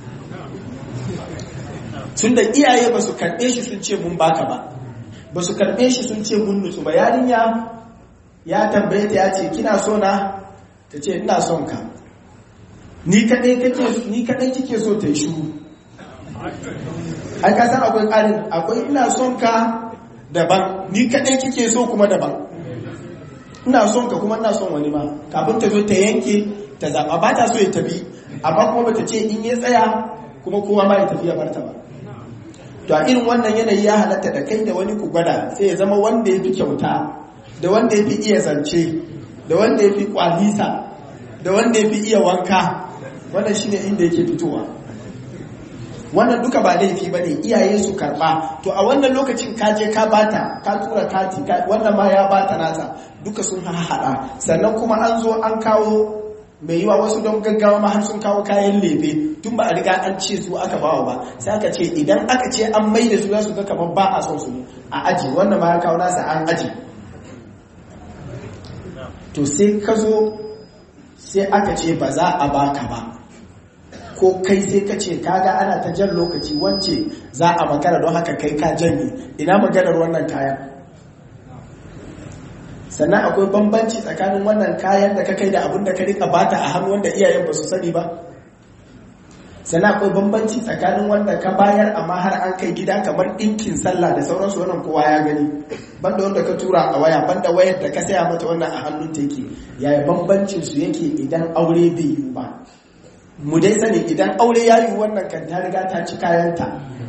tun da iyaye ba su karɓe shi sun ce mun baka ba ba su karɓe shi sun ce mun nutsu ba yarinya ya tambaye ta ya ce kina so na ta ce ina son ka ni kadai kake ni kadai kike so ta yi shiru ai ka san akwai ƙarin akwai ina son ka daban ni kadai kike so kuma daban ina son ka kuma ina son wani ma kafin ta zo ta yanke ta zaba ba ta so ya tafi amma kuma bata ce in ya tsaya kuma kowa ma ya tafi ya barta ba to a irin wannan yanayi ya halatta da kai da wani ku gwada sai ya zama wanda ya fi kyauta da wanda ya fi iya zance da wanda ya fi kwalisa da wanda ya fi iya wanka wannan shine inda yake fitowa wannan duka ba laifi ba ne iyaye su karba to a wannan lokacin ka je ka bata ka tura kati wannan ma ya bata nata duka sun haɗa sannan kuma an zo an kawo mai yiwa wasu don gaggawa ma har sun kawo kayan lefe tun ba a riga an ce su aka bawa ba sai aka ce idan aka ce an mai da su za su ga kamar ba a son su a aji wannan ma ya kawo nasa an aji to sai ka zo sai aka ce ba za a baka ba ko kai sai ka ce kaga ana ta jan lokaci wance za a makara don haka kai ka janye ina maganar wannan kayan sannan akwai bambanci tsakanin wannan kayan da ka kai da abin da ka rika bata a hannu wanda iyayen ba su sani ba sannan akwai bambanci tsakanin wanda ka bayar amma har an kai gida kamar ɗinkin sallah da sauransu wannan kowa ya gani banda wanda ka tura a waya banda wayar da ka saya mata wannan a hannun ta yake yaya bambancin su yake idan aure bai yiwu ba mu dai sani idan aure ya yiwu wannan kan ta riga ta ci kayanta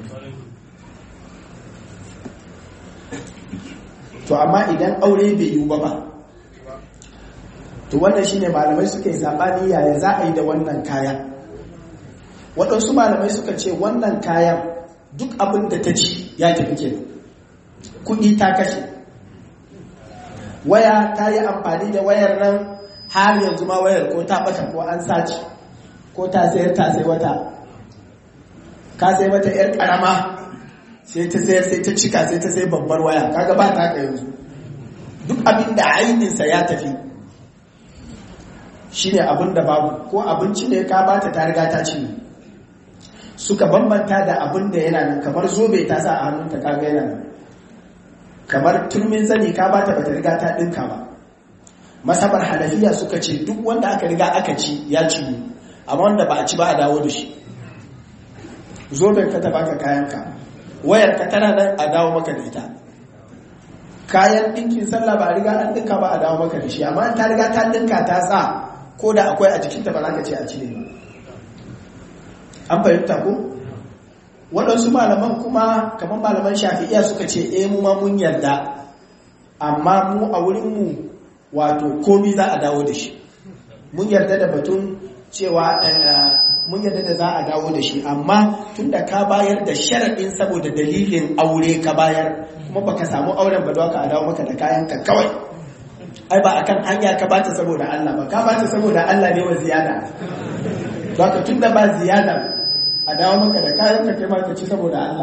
to amma idan aure bai yiwu ba ba to wannan shine malamai suka yi sabani yaya za a yi da wannan kayan waɗansu malamai suka ce wannan kayan duk abin da ta ci ya tafi ke kuɗi ta kashe waya ta yi amfani da wayar nan har yanzu ma wayar ko ta ɓata ko an sace ko ta sayar ta sai wata ka sai wata 'yar ƙarama sai ta sayar sai ta cika sai ta sai babbar waya kaga ba ta ka yanzu duk abin da ainihinsa ya tafi shi ne abin da babu ko abinci ne ka bata ta riga ta ci suka bambanta da abin da yana nan kamar zobe ta sa a hannunta kaga yana nan kamar turmin zani ka bata bata riga ta dinka ba masabar hanafiya suka ce duk wanda aka riga aka ci ya ci amma wanda ba a ci ba a dawo da shi zoben ka ta baka kayanka wayar ka tana nan a dawo maka da ita kayan ɗinkin sallah ba a riga an ɗinka ba a dawo maka da shi amma ta riga ta ɗinka ta sa ko da akwai a jikinta ba za ka ce a cire ba an fahimta ko waɗansu malaman kuma kamar malaman shafi'iya suka ce eh mu ma mun yarda amma mu a wurinmu wato komi za a dawo da shi mun yarda da batun cewa mun yarda da za a dawo da shi amma tun da ka bayar da sharaɗin saboda dalilin aure ka bayar kuma baka samu auren ba ka a dawo maka da kayan ka kawai ai ba akan hanya ka bata saboda Allah ba ka bata saboda Allah ne wa ziyada ka tun da ba ziyada a dawo maka da kayan ka kai ma ka ci saboda Allah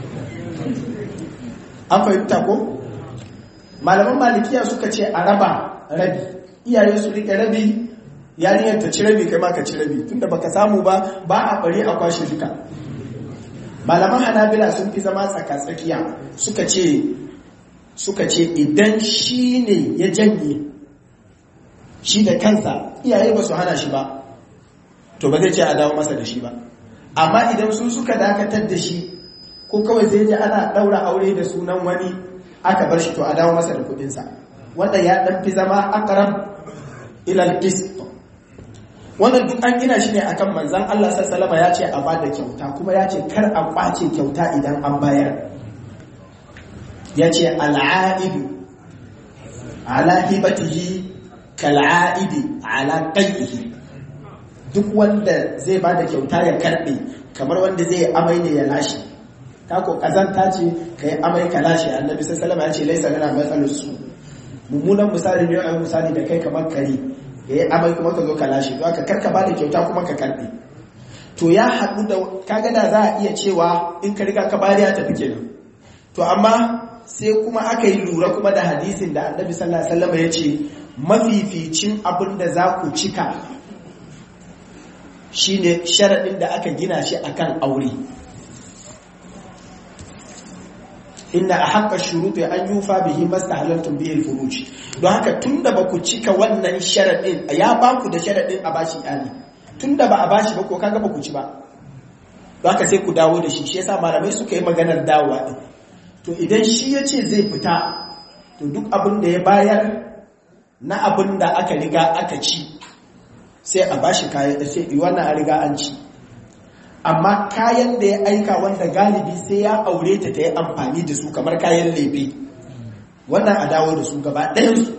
an fahimta ko malaman malikiya suka ce a raba rabi iyaye su rike rabi yarinyar ta ci rabi kai ma ka ci rabi tunda baka samu ba ba a bari a kwashe duka malaman hanabila sun fi zama tsaka-tsakiya suka ce suka ce idan shi ne ya janye shi da kansa iyaye ba su hana shi ba to ba zai ce a dawo masa da shi ba amma idan su suka dakatar da shi ko kawai zai je ana daura aure da sunan wani aka bar shi to a dawo masa da kudinsa wanda ya dan fi zama akaram ilal qist wannan duk an gina shi ne akan manzan Allah sallama ya ce a bada kyauta kuma ya ce kar a kwace kyauta idan an bayar ya ce al'aidu ala hibatihi kal'aidi ala qaihi duk wanda zai ba da kyauta ya karbe kamar wanda zai amai ne ya lashe ta ko kazanta ce kai amai ka lashe annabi sallallahu alaihi wasallam ya ce laisa lana matsalus su mummunan misali ne a misali da kai kamar kare ya yi amai kuma ka zo ka lashe to aka karka ba da kyauta kuma ka karbe to ya haɗu da kaga da za a iya cewa in ka riga ka bari ya tafi kenan to amma sai kuma aka yi lura kuma da hadisin da annabi sallallahu alaihi wasallam ya ce mafificin abin da za ku cika shine sharaɗin da aka gina shi akan aure inna a haƙa shuruɗe an yufa bihi masta halartun biyar furuci don haka tun da ba ku cika wannan sharaɗin ya ba ku da sharaɗin a bashi iyali tun da ba a bashi ba ko kaga ba ku ci ba don haka sai ku dawo da shi shi yasa malamai suka yi maganar dawowa ɗin to idan shi ya ce zai fita to duk abin da ya bayar na abin da aka riga aka ci sai a bashi kayan sai wannan a riga an ci amma kayan da ya aika wanda galibi sai ya aure ta ta yi amfani da su kamar kayan lefe wannan a dawo da su gaba ɗayansu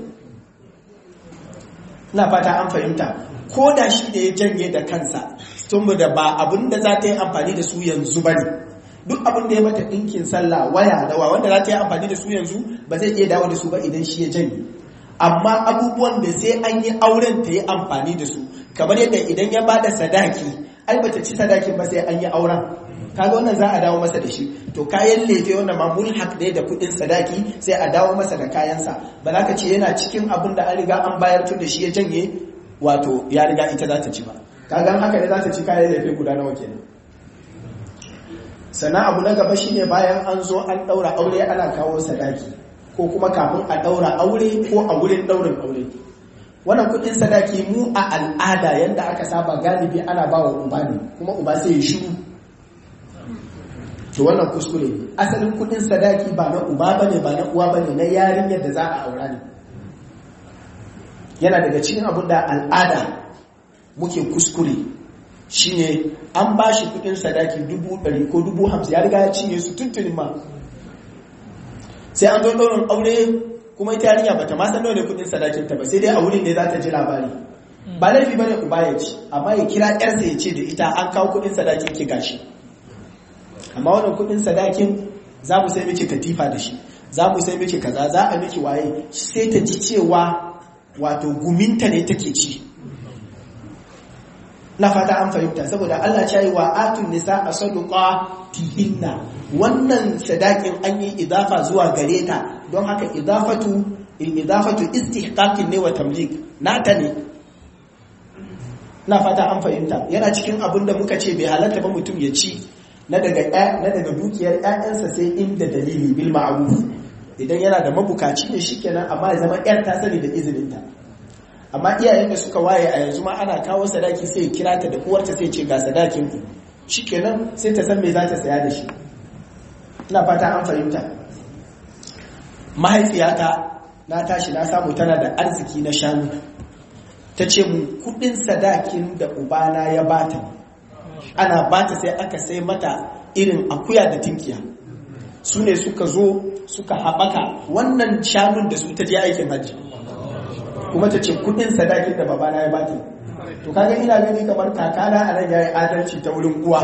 na fata an fahimta ko da shi da ya janye da kansa tun da ba abin da za ta yi amfani da su yanzu ba ne duk abin da ya mata ɗinkin sallah waya dawa wanda za ta yi amfani da su yanzu ba zai iya dawo da su ba idan shi ya janye amma abubuwan da sai an yi auren ta yi amfani da su kamar yadda idan ya ba da sadaki ai bata ci sadakin ba sai an yi auren kaga wannan za a dawo masa da shi to kayan lefe wannan ma mulhaq ne da kudin sadaki sai a dawo masa da kayansa ba za ka ce yana cikin abin da an riga an bayar tun da shi ya janye wato ya riga ita za ta ci ba kaga haka ne za ta ci kayan lefe guda nawa kenan sannan abu na gaba shine bayan an zo an daura aure ana kawo sadaki ko kuma kafin a daura aure ko a wurin daurin aure wannan kudin sadaki mu a al'ada yadda aka saba galibi ana ba wa uba ne kuma uba sai ya shiru to wannan kuskure ne asalin kudin sadaki ba na uba bane ba na uwa bane na yarinyar da za a aura ne yana daga cikin abin da al'ada muke kuskure shine an ba shi kudin sadaki dubu ɗari ko dubu hamsin ya riga ya cinye su tuntunin ma sai an zo ɗaurin aure kuma ita yarinya bata ma san nawa ne kudin sadakin ta ba sai dai a wurin ne za ta ji labari ba laifi bane uba ya ci amma ya kira yarsa ya ce da ita an kawo kudin sadakin ki gashi amma wannan kudin sadakin za mu sai miki katifa da shi za mu sai miki kaza za a miki waye sai ta ji cewa wato guminta ne take ci na fata an fahimta saboda Allah ya yi wa atun nisa a saduqa tihinna wannan sadakin an yi idafa zuwa gare ta don haka idafatu idafatu istihqaqin ne wa tamlik nata ne na fata an fahimta yana cikin abin da muka ce bai halatta ba mutum ya ci na daga na daga dukiyar ƴaƴansa sai inda dalili bil ma'ruf idan yana da mabukaci ne shikenan amma ya zama ƴar ta sani da izininta amma iyayen da suka waye a yanzu ma ana kawo sadaki sai ya kira ta da uwarta sai ce ga sadakin ku shikenan sai ta san me za ta saya da shi ina fata an fahimta mahaifiyata na tashi na samu tana da arziki na shanu ta ce mu kudin sadakin da ubana ya bata ana bata sai aka sai mata irin akuya da tinkiya su ne suka zo suka haɓaka wannan shanun da su ta je aikin hajji kuma ta ce kudin sadakin da babana ya bata to kaga ina gani kamar kakana a nan yayi adalci ta wurin uwa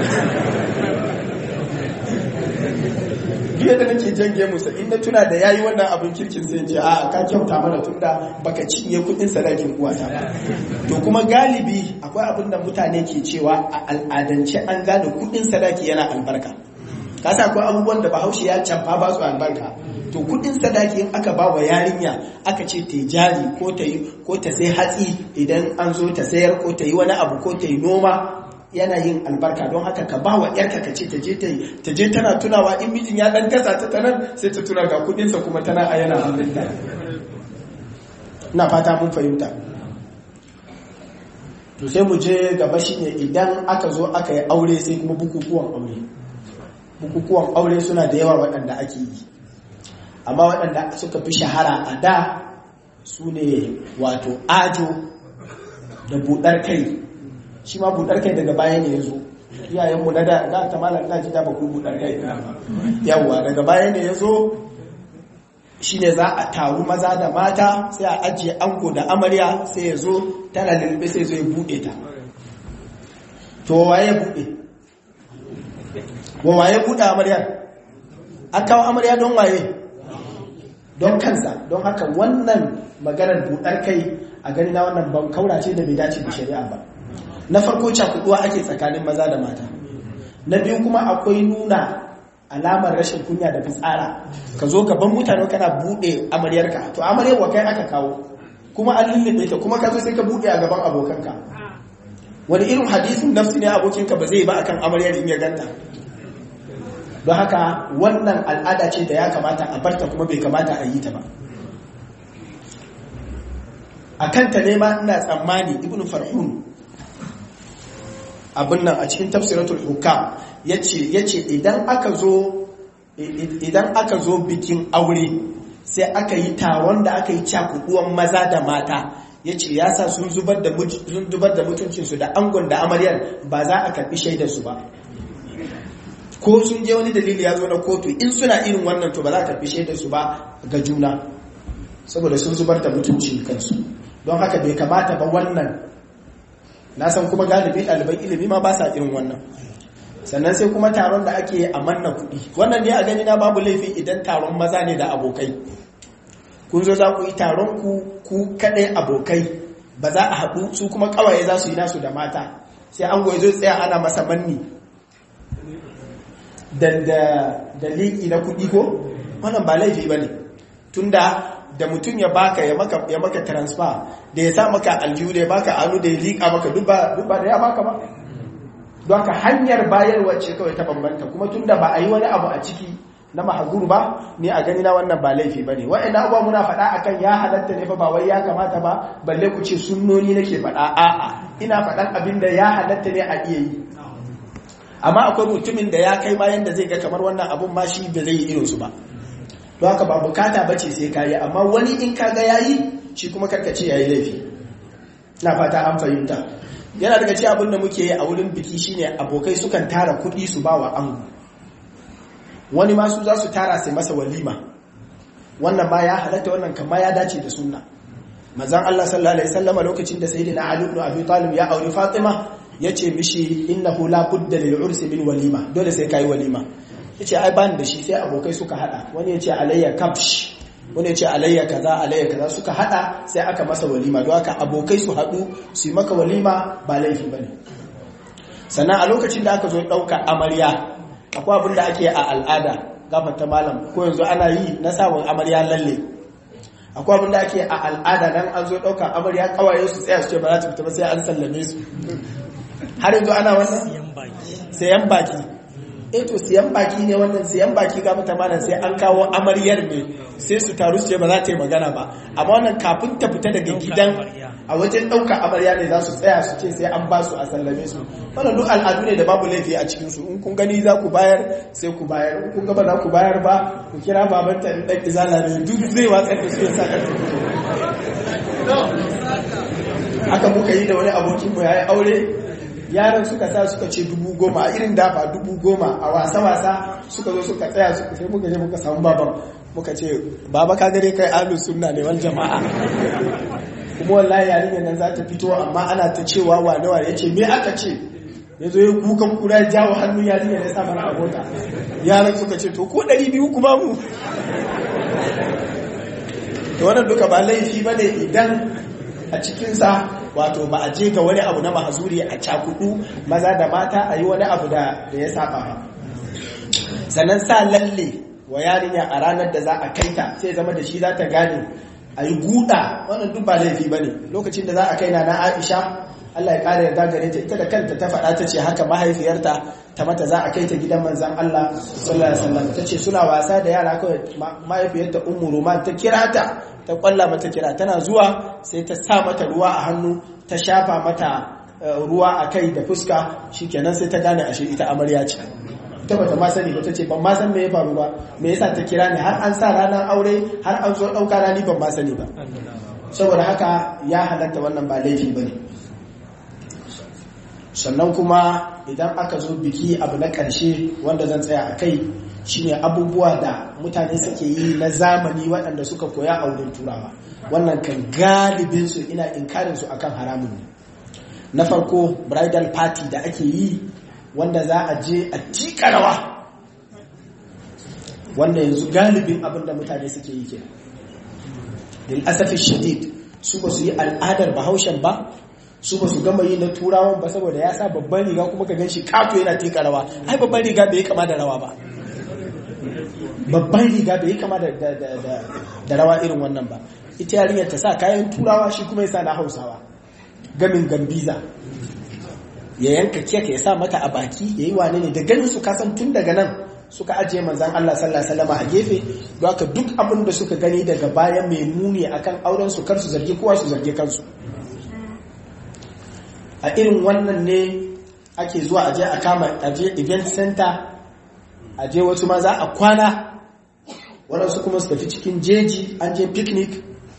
Jiya da nake jange musa in na tuna da yayi wannan abin kirkin sai ce a ka kyauta mana tunda baka cinye kudin sadakin uwata ba to kuma galibi akwai abin da mutane ke cewa a al'adance an gane kudin sadaki yana albarka ka sa akwai abubuwan da bahaushe ya canfa ba su albarka to kudin sadaki in aka ba wa yarinya aka ce ta jari ko ta yi ko ta sai hatsi idan an zo ta sayar ko ta yi wani abu ko ta yi noma yana yin albarka don haka ka ba wa yarka ka ce ta je ta je tana tunawa in mijin ya dan gasa ta tanan sai ta tuna ga kudinsa kuma tana a yana hannunta ina fata mun fahimta to sai mu je gaba shine idan aka zo aka yi aure sai kuma bukukuwan aure bukukuwan aure suna da yawa waɗanda ake yi amma waɗanda suka fi shahara a da su ne wato ajo da buɗar kai shi ma buɗar kai daga baya ne ya zo iyayenmu na da za ta malar na ji da ba ku buɗar kai yawwa daga baya ne ya zo shine za a taru maza da mata sai a ajiye ango da amarya sai ya zo tana lulluɓe sai zo ya buɗe ta to waye buɗe wa waye buɗe amaryar an kawo amarya don waye don kansa don haka wannan maganar buɗar kai a gani na wannan ban kaurace da bai dace da shari'a ba na farko cakuduwa ake tsakanin maza da mata na biyu kuma akwai nuna alamar rashin kunya da fitsara ka zo gaban mutane kana bude amaryarka to amaryar wa kai aka kawo kuma an lullube ta kuma ka zo sai ka bude a gaban abokanka wani irin hadisin nafsi ne abokinka ba zai ba akan amaryar in ya ganta don haka wannan al'ada ce da ya kamata a barta kuma bai kamata a yi ta ba a kanta ne ma ina tsammani ibn farhun abin nan a cikin tafsiratul hukam yace idan aka zo idan aka zo bikin aure sai aka yi taron da aka yi cakuduwan maza da mata yace ya sa sun zubar da sun zubar da mutuncinsu da angon da amaryar ba za a karbi shaidar su ba ko sun je wani dalili ya zo na kotu in suna irin wannan to ba za a karbi shaidar su ba ga juna saboda sun zubar da mutuncin kansu don haka bai kamata ba wannan na san kuma galibi ɗaliban ilimi ma ba sa irin wannan sannan sai kuma taron da ake a manna kuɗi wannan ne a gani na babu laifi idan taron maza ne da abokai kun zo za ku yi taron ku ku kaɗai abokai ba za a haɗu su kuma ƙawaye za su yi nasu da mata sai an goyi zo tsaya ana masa manni da liƙi na kuɗi ko wannan ba laifi ba ne tunda da mutum ya baka ya maka ya maka transfer da ya sa maka aljihu da ya baka anu da ya liƙa maka duk ba da ya baka ba don haka hanyar bayarwa ce kawai ta bambanta kuma tunda ba a yi wani abu a ciki na mahazur ba ni a gani na wannan ba laifi ba ne wa'ina abuwa muna faɗa akan ya halatta ne fa ba wai ya kamata ba balle ku ce sunnoni nake faɗa a'a ina faɗan abin da ya halatta ne a iya yi amma akwai mutumin da ya kai bayan da zai ga kamar wannan abun ma shi ba zai yi irinsu ba don haka ba bukata bace sai ka yi amma wani in ka ga yayi shi kuma karkace yayi laifi na fata an fahimta yana daga ci abin da muke yi a wurin biki shine abokai sukan tara kuɗi su ba wa ango wani masu za su tara sai masa walima wannan ma ya halatta wannan kama ya dace da sunna manzon Allah sallallahu alaihi wasallam lokacin da sayyidina Ali ibn Abi Talib ya auri Fatima yace mishi innahu la budda lil ursi min walima dole sai kai walima yace ai bani da shi sai abokai suka hada wani yace alayya kabsh wani yace alayya kaza alayya kaza suka hada sai aka masa walima don haka abokai su hadu su yi maka walima ba laifi bane sannan a lokacin da aka zo dauka amarya akwai abin da ake a al'ada gafata malam ko yanzu ana yi na sabon amarya lalle akwai abin da ake a al'ada nan an zo dauka amarya kawaye su tsaya su ce ba za ta fita ba sai an sallame su har yanzu ana wannan sayan baki eh to siyan baki ne wannan siyan baki ga mata malam sai an kawo amaryar ne sai su taru su ce ba za ta yi magana ba amma wannan kafin ta fita daga gidan a wajen ɗauka amarya ne za su tsaya su ce sai an ba su a sallame su wannan duk al'adu ne da babu laifi a cikin su in kun gani za ku bayar sai ku bayar in kun gaba za ku bayar ba ku kira babanta in ɗan izala ne duk zai watsar da su ya sa ƙarfi haka muka yi da wani abokinmu ya yi aure yaran suka sa suka ce dubu goma a irin dafa dubu goma a wasa-wasa suka zo suka tsaya suka sai muka je muka samu baban muka ce baba ka gare kai alu sunna ne wal jama'a kuma wallahi yarinyar nan za ta fito amma ana ta cewa wane wane ya ce me aka ce ya zo ya kukan kura ya jawo hannun yarinyar ya sa mana a mota yaran suka ce to ko ɗari biyu kuma mu to wannan duka ba laifi ba ne idan a cikinsa wato ba a je ga wani abu na mahazuri a cakudu maza da mata a yi wani abu da ya saba ba sannan sa lalle wa yarinya a ranar da za a kaita sai zama da shi za ta gane a yi guda wannan duk ba laifi ba ne lokacin da za a kai na na aisha Allah ya ƙara yarda gare ta ita da kanta ta faɗa ta ce haka mahaifiyarta ta mata za a kai ta gidan manzan Allah sallallahu alaihi wasallam ta ce suna wasa da yara kawai mahaifiyarta ummu roman ta kira ta ta kwalla mata kira tana zuwa sai ta sa mata ruwa a hannu ta shafa mata ruwa a kai da fuska shikenan sai ta gane ashe ita amarya ce ta bata ma sani ba ta ce ban ma san me ya faru ba me yasa ta kira ni har an sa ranar aure har an zo ɗauka rani ban ma sani ba saboda haka ya halatta wannan ba laifi ba ne sannan kuma idan aka zo biki abu na ƙarshe wanda zan tsaya a kai shine abubuwa da mutane suke yi na zamani waɗanda suka koya a wurin turawa wannan kan galibinsu ina inkarinsu akan haramun ne na farko bridal party da ake yi wanda za a je a tika rawa wanda yanzu galibin abin da mutane suke yi kenan lil asafi shadid su ba su yi al'adar bahaushen ba su ba su gama yi na turawan ba saboda ya sa babban riga kuma ka ganshi kato yana tika rawa ai babban riga bai kama da rawa ba babban riga bai kama da rawa irin wannan ba ita yarinyar ta sa kayan turawa shi kuma ya sa na hausawa gamin gambiza ya yanka keka ya sa mata a baki ya yi wane ne da ganin su kasan tun daga nan suka ajiye manzan Allah sallallahu alaihi wasallam a gefe don haka duk abin da suka gani daga baya mai muni akan auren su kar su zargi kowa su zargi kansu a irin wannan ne ake zuwa aje a kama aje event center aje wasu ma za a kwana waɗansu kuma su tafi cikin jeji an je picnic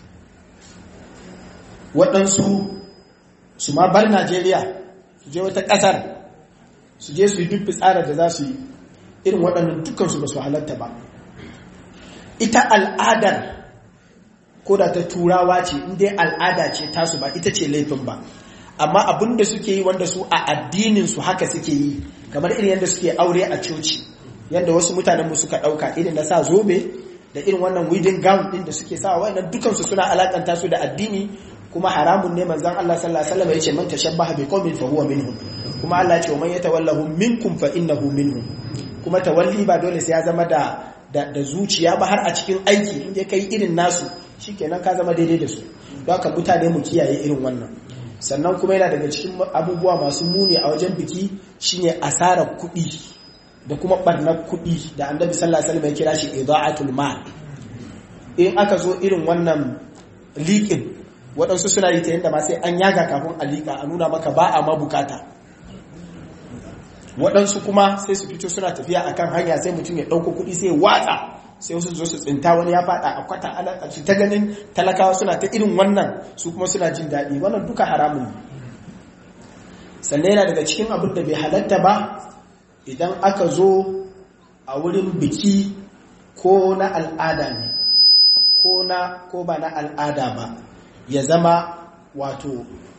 waɗansu su ma bar najeriya su je wata ƙasar su je su yi duk fitsarar da za su yi irin waɗannan dukansu ba su halatta ba ita al'adar ko da ta turawa ce inda al'ada ce tasu ba ita ce laifin ba amma abin da suke yi wanda su a addinin su haka suke yi kamar irin yadda suke aure a coci yadda wasu mutanen mu suka ɗauka irin da sa zobe da irin wannan wedding gown ɗin da suke sa wannan dukansu suna alakanta su da addini kuma haramun ne manzon Allah sallallahu alaihi wasallam yace man tashabbaha bi qaumin fa huwa minhum kuma Allah ya ce man yatawallahu minkum fa innahu minhum kuma tawalli ba dole sai ya zama da da, zuciya ba har a cikin aiki in ya kai irin nasu shikenan ka zama daidai da su don haka mutane mu kiyaye irin wannan sannan kuma yana daga cikin abubuwa masu muni a wajen biki shine asarar kuɗi da kuma barnar kuɗi da annabi sallallahu alaihi wasallam ya kira shi idaatul mal in aka zo irin wannan liƙin waɗansu suna yi ta yadda ma sai an yaga kafin a liƙa a nuna maka ba a ma bukata waɗansu kuma sai su fito suna tafiya akan hanya sai mutum ya ɗauko kuɗi sai watsa sai wasu zo su tsinta wani ya faɗa a kwata a ta ganin talakawa suna ta irin wannan su kuma suna jin daɗi wannan duka haramun ne sannan yana daga cikin abin da bai halatta ba idan aka zo a wurin biki ko na al'ada ne ko na ko ba na al'ada ba ya zama wato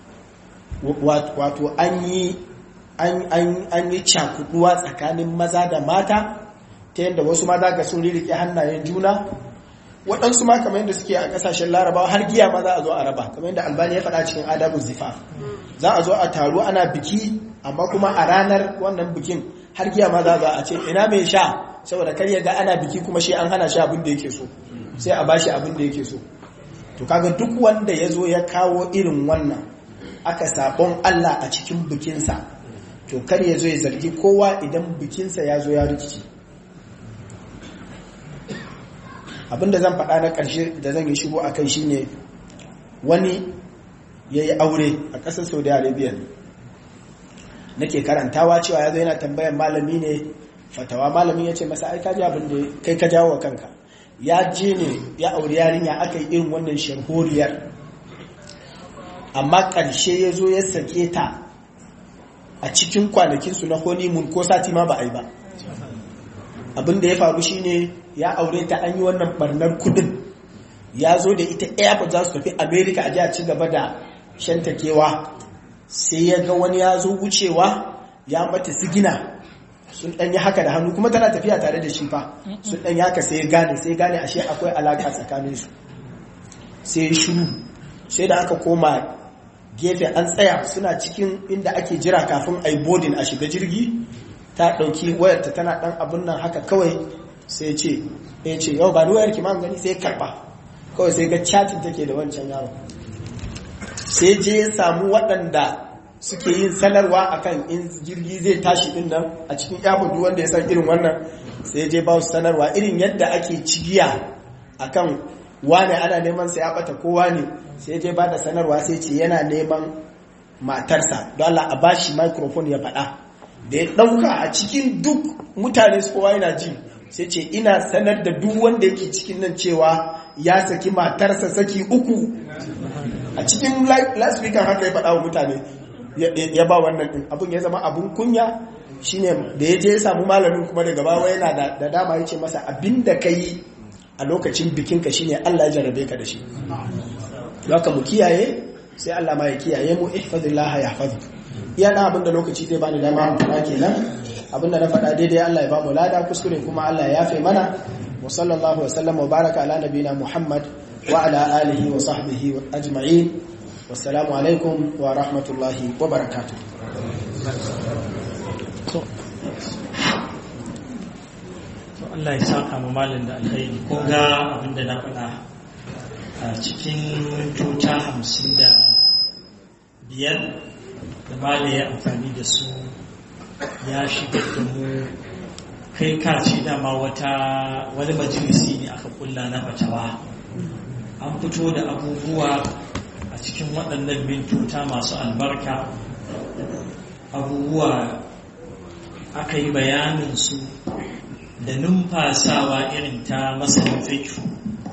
wato an yi an yi cakuduwa tsakanin maza da mata ta yadda wasu maza ga sun ririke hannayen juna waɗansu ma kamar yadda suke a ƙasashen larabawa har giya ma za a zo a raba kamar yadda albani ya faɗa cikin adabun zifaf za a zo a taru ana biki amma kuma a ranar wannan bikin har giya ma za a ce ina mai sha saboda kar ya ga ana biki kuma shi an hana shi abin da yake so sai a bashi abin da yake so to kaga duk wanda ya zo ya kawo irin wannan aka sabon Allah a cikin bikinsa to kar ya zo ya zargi kowa idan bikinsa ya zo ya rikici abinda zan faɗa na ƙarshe da zan yi shigo a kai shine wani ya yi aure a ƙasar saudi arabia nake karantawa cewa ya zo yana tambayan malami ne fatawa malamin ya ce masa ai kaji abin da kai ka jawo wa kanka ya je ne ya auri yarinya aka yi irin wannan sharholiyar amma ƙarshe ya zo ya sake ta a cikin kwanakinsu na honeymoon ko sati ma ba a yi ba abin da ya faru shine ya aure ta an yi wannan barnar kudin ya zo da ita airport za su tafi america a ji a ci gaba da shantakewa sai ya ga wani ya zo wucewa ya mata sigina sun ɗanyi haka da hannu kuma tana tafiya tare da shi fa sun ɗanyi haka sai ya gane sai gane ashe akwai alaƙa tsakaninsu sai ya shiru sai da aka koma gefe an tsaya suna cikin inda ake jira kafin a yi bodin a shiga jirgi ta ɗauki wayarta tana ɗan abin nan haka kawai sai ce ya ce yau ba ni wayar kiman gani sai karɓa kawai sai ga chatin take da wancan yaro sai je ya samu waɗanda suke yin sanarwa akan in jirgi zai tashi din nan a cikin airport wanda ya san irin wannan sai je ba su sanarwa irin yadda ake cigiya akan wane ana neman sai ya bata kowa ne sai je ba da sanarwa sai ce yana neman matarsa don Allah a bashi microphone ya faɗa da ya ɗauka a cikin duk mutane su kowa yana ji sai ce ina sanar da duk wanda yake cikin nan cewa ya saki matarsa saki uku a cikin last week haka ya faɗa wa mutane ya ba wannan ɗin abin ya zama abin kunya shine da ya je ya samu malamin kuma daga bawa yana da dama ya ce masa abinda ka yi a lokacin bikinka shine Allah ya jarabe ka da shi haka mu kiyaye sai Allah ma ya kiyaye mu ihfazillah yahfazuk iya na abinda lokaci zai bani dama mu fara kenan abinda na faɗa daidai Allah ya ba mu lada kuskure kuma Allah ya yafe mana wa sallallahu wa sallam wa baraka ala nabina Muhammad wa ala alihi wa sahbihi ajma'in wassalamu alaikum wa rahmatullahi wa barakatuh Allah ya saka mu malin da alkhairi ko ga abinda na faɗa a cikin mintota hamsin da biyar da mala ya amfani da su ya shigar da mu kai kace dama wata wani majalisi ne aka kulla na fatawa an fito da abubuwa a cikin waɗannan mintota masu albarka abubuwa aka yi bayaninsu da numfasawa irin ta masanin fikihu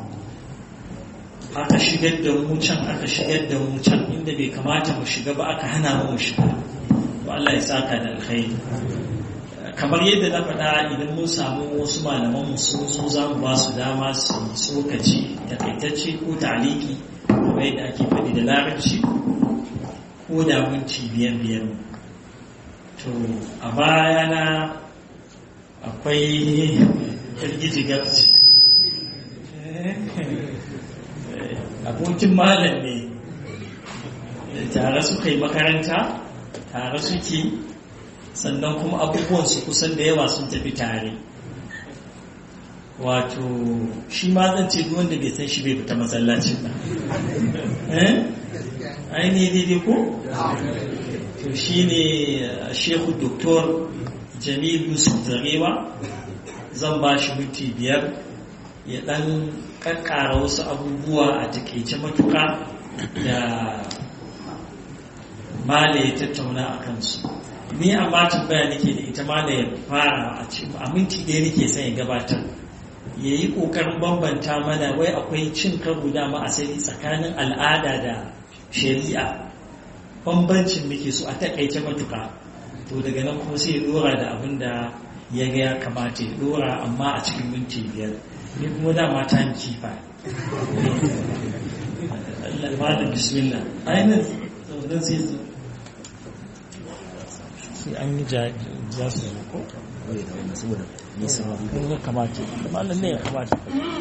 aka shigar da mu can aka shigar da mu can inda bai kamata mu shiga ba aka hana mu shiga to Allah ya saka da alkhairi kamar yadda na faɗa idan mun samu wasu malaman mu sun zo za mu ba su dama su yi tsokaci takaitacce ko taliki kamar yadda ake faɗi da larabci ko da minti biyar biyar to a bayana akwai girgiji gabci abokin malam ne tare suka yi makaranta tare suke sannan kuma abubuwan su kusan da yawa sun tafi tare wato shi ma zan ce wanda bai san shi bai fita masallacin ba ai ne daidai ko to shi ne shehu doktor jamil yusuf zarewa zan ba shi minti biyar ya dan kakkara wasu abubuwa a takaice matuka da mala ya tattauna a kansu ni amma tambaya nake da ita mala ya fara a cikin a minti ɗaya nake son ya gabatar ya yi ƙoƙarin bambanta mana wai akwai cin karo dama asali tsakanin al'ada da shari'a bambancin muke so a takaice matuka to daga nan kuma sai ya dora da abin da ya ga ya kamata ya dora amma a cikin minti biyar ni kuma dama ta ni kifa Allah da bismillah ainihin zaunan sai su sai an yi za su zo ko? kun ga kamata malam ne ya kamata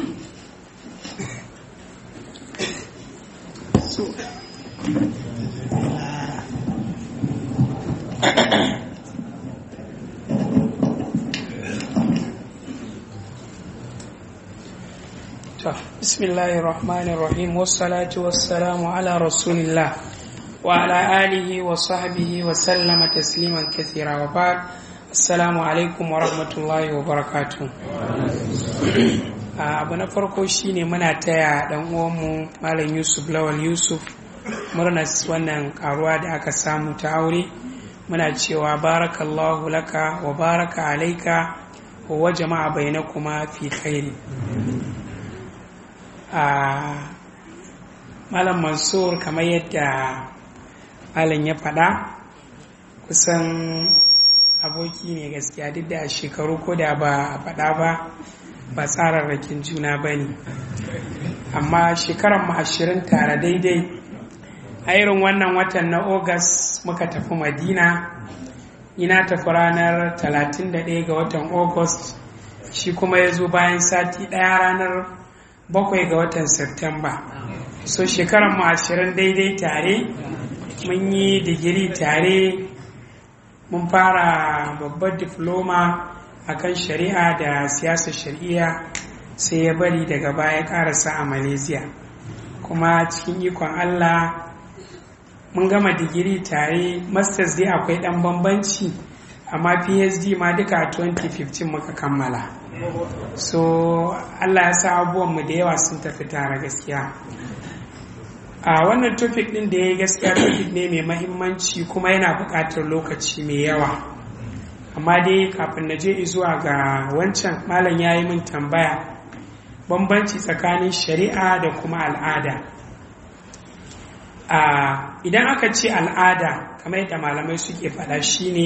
بسم الله الرحمن الرحيم والصلاة والسلام على رسول الله وعلى آله وصحبه وسلم تسليما كثيرا وبعد السلام عليكم ورحمة الله وبركاته abu na farko shine muna taya dan uwanmu malam yusuf lawal yusuf murna wannan karuwa da aka samu ta aure muna cewa barakallahu laka wa baraka alaika wa jama'a bainakuma fi khairi a malam mansur kamar yadda malam ya faɗa kusan aboki ne gaskiya duk da shekaru ko da ba a faɗa ba ba tsararrakin juna ba ne amma shekarar mu ashirin tare daidai a irin wannan watan na ogas muka tafi madina ina tafi ranar 31 ga watan august shi kuma ya zo bayan sati ɗaya ranar bakwai ga watan Septemba. So shekarar mu ashirin daidai tare, mun yi digiri tare, mun fara babbar difloma a kan shari'a da siyasar shari'a sai ya bari daga baya karasa a Malaysia. Kuma cikin ikon Allah mun gama digiri tare, masters dai akwai ɗan bambanci, amma PhD ma duka a 2015 muka kammala. so allah ya sa abubuwanmu da yawa sun tafi tare gaskiya a wannan topic din da ya gaskiya topic ne mai mahimmanci kuma yana buƙatar lokaci mai yawa amma dai kafin na je zuwa ga wancan malam ya yi min tambaya bambanci tsakanin shari'a da kuma al'ada idan aka ce al'ada kamar yadda malamai suke faɗa shine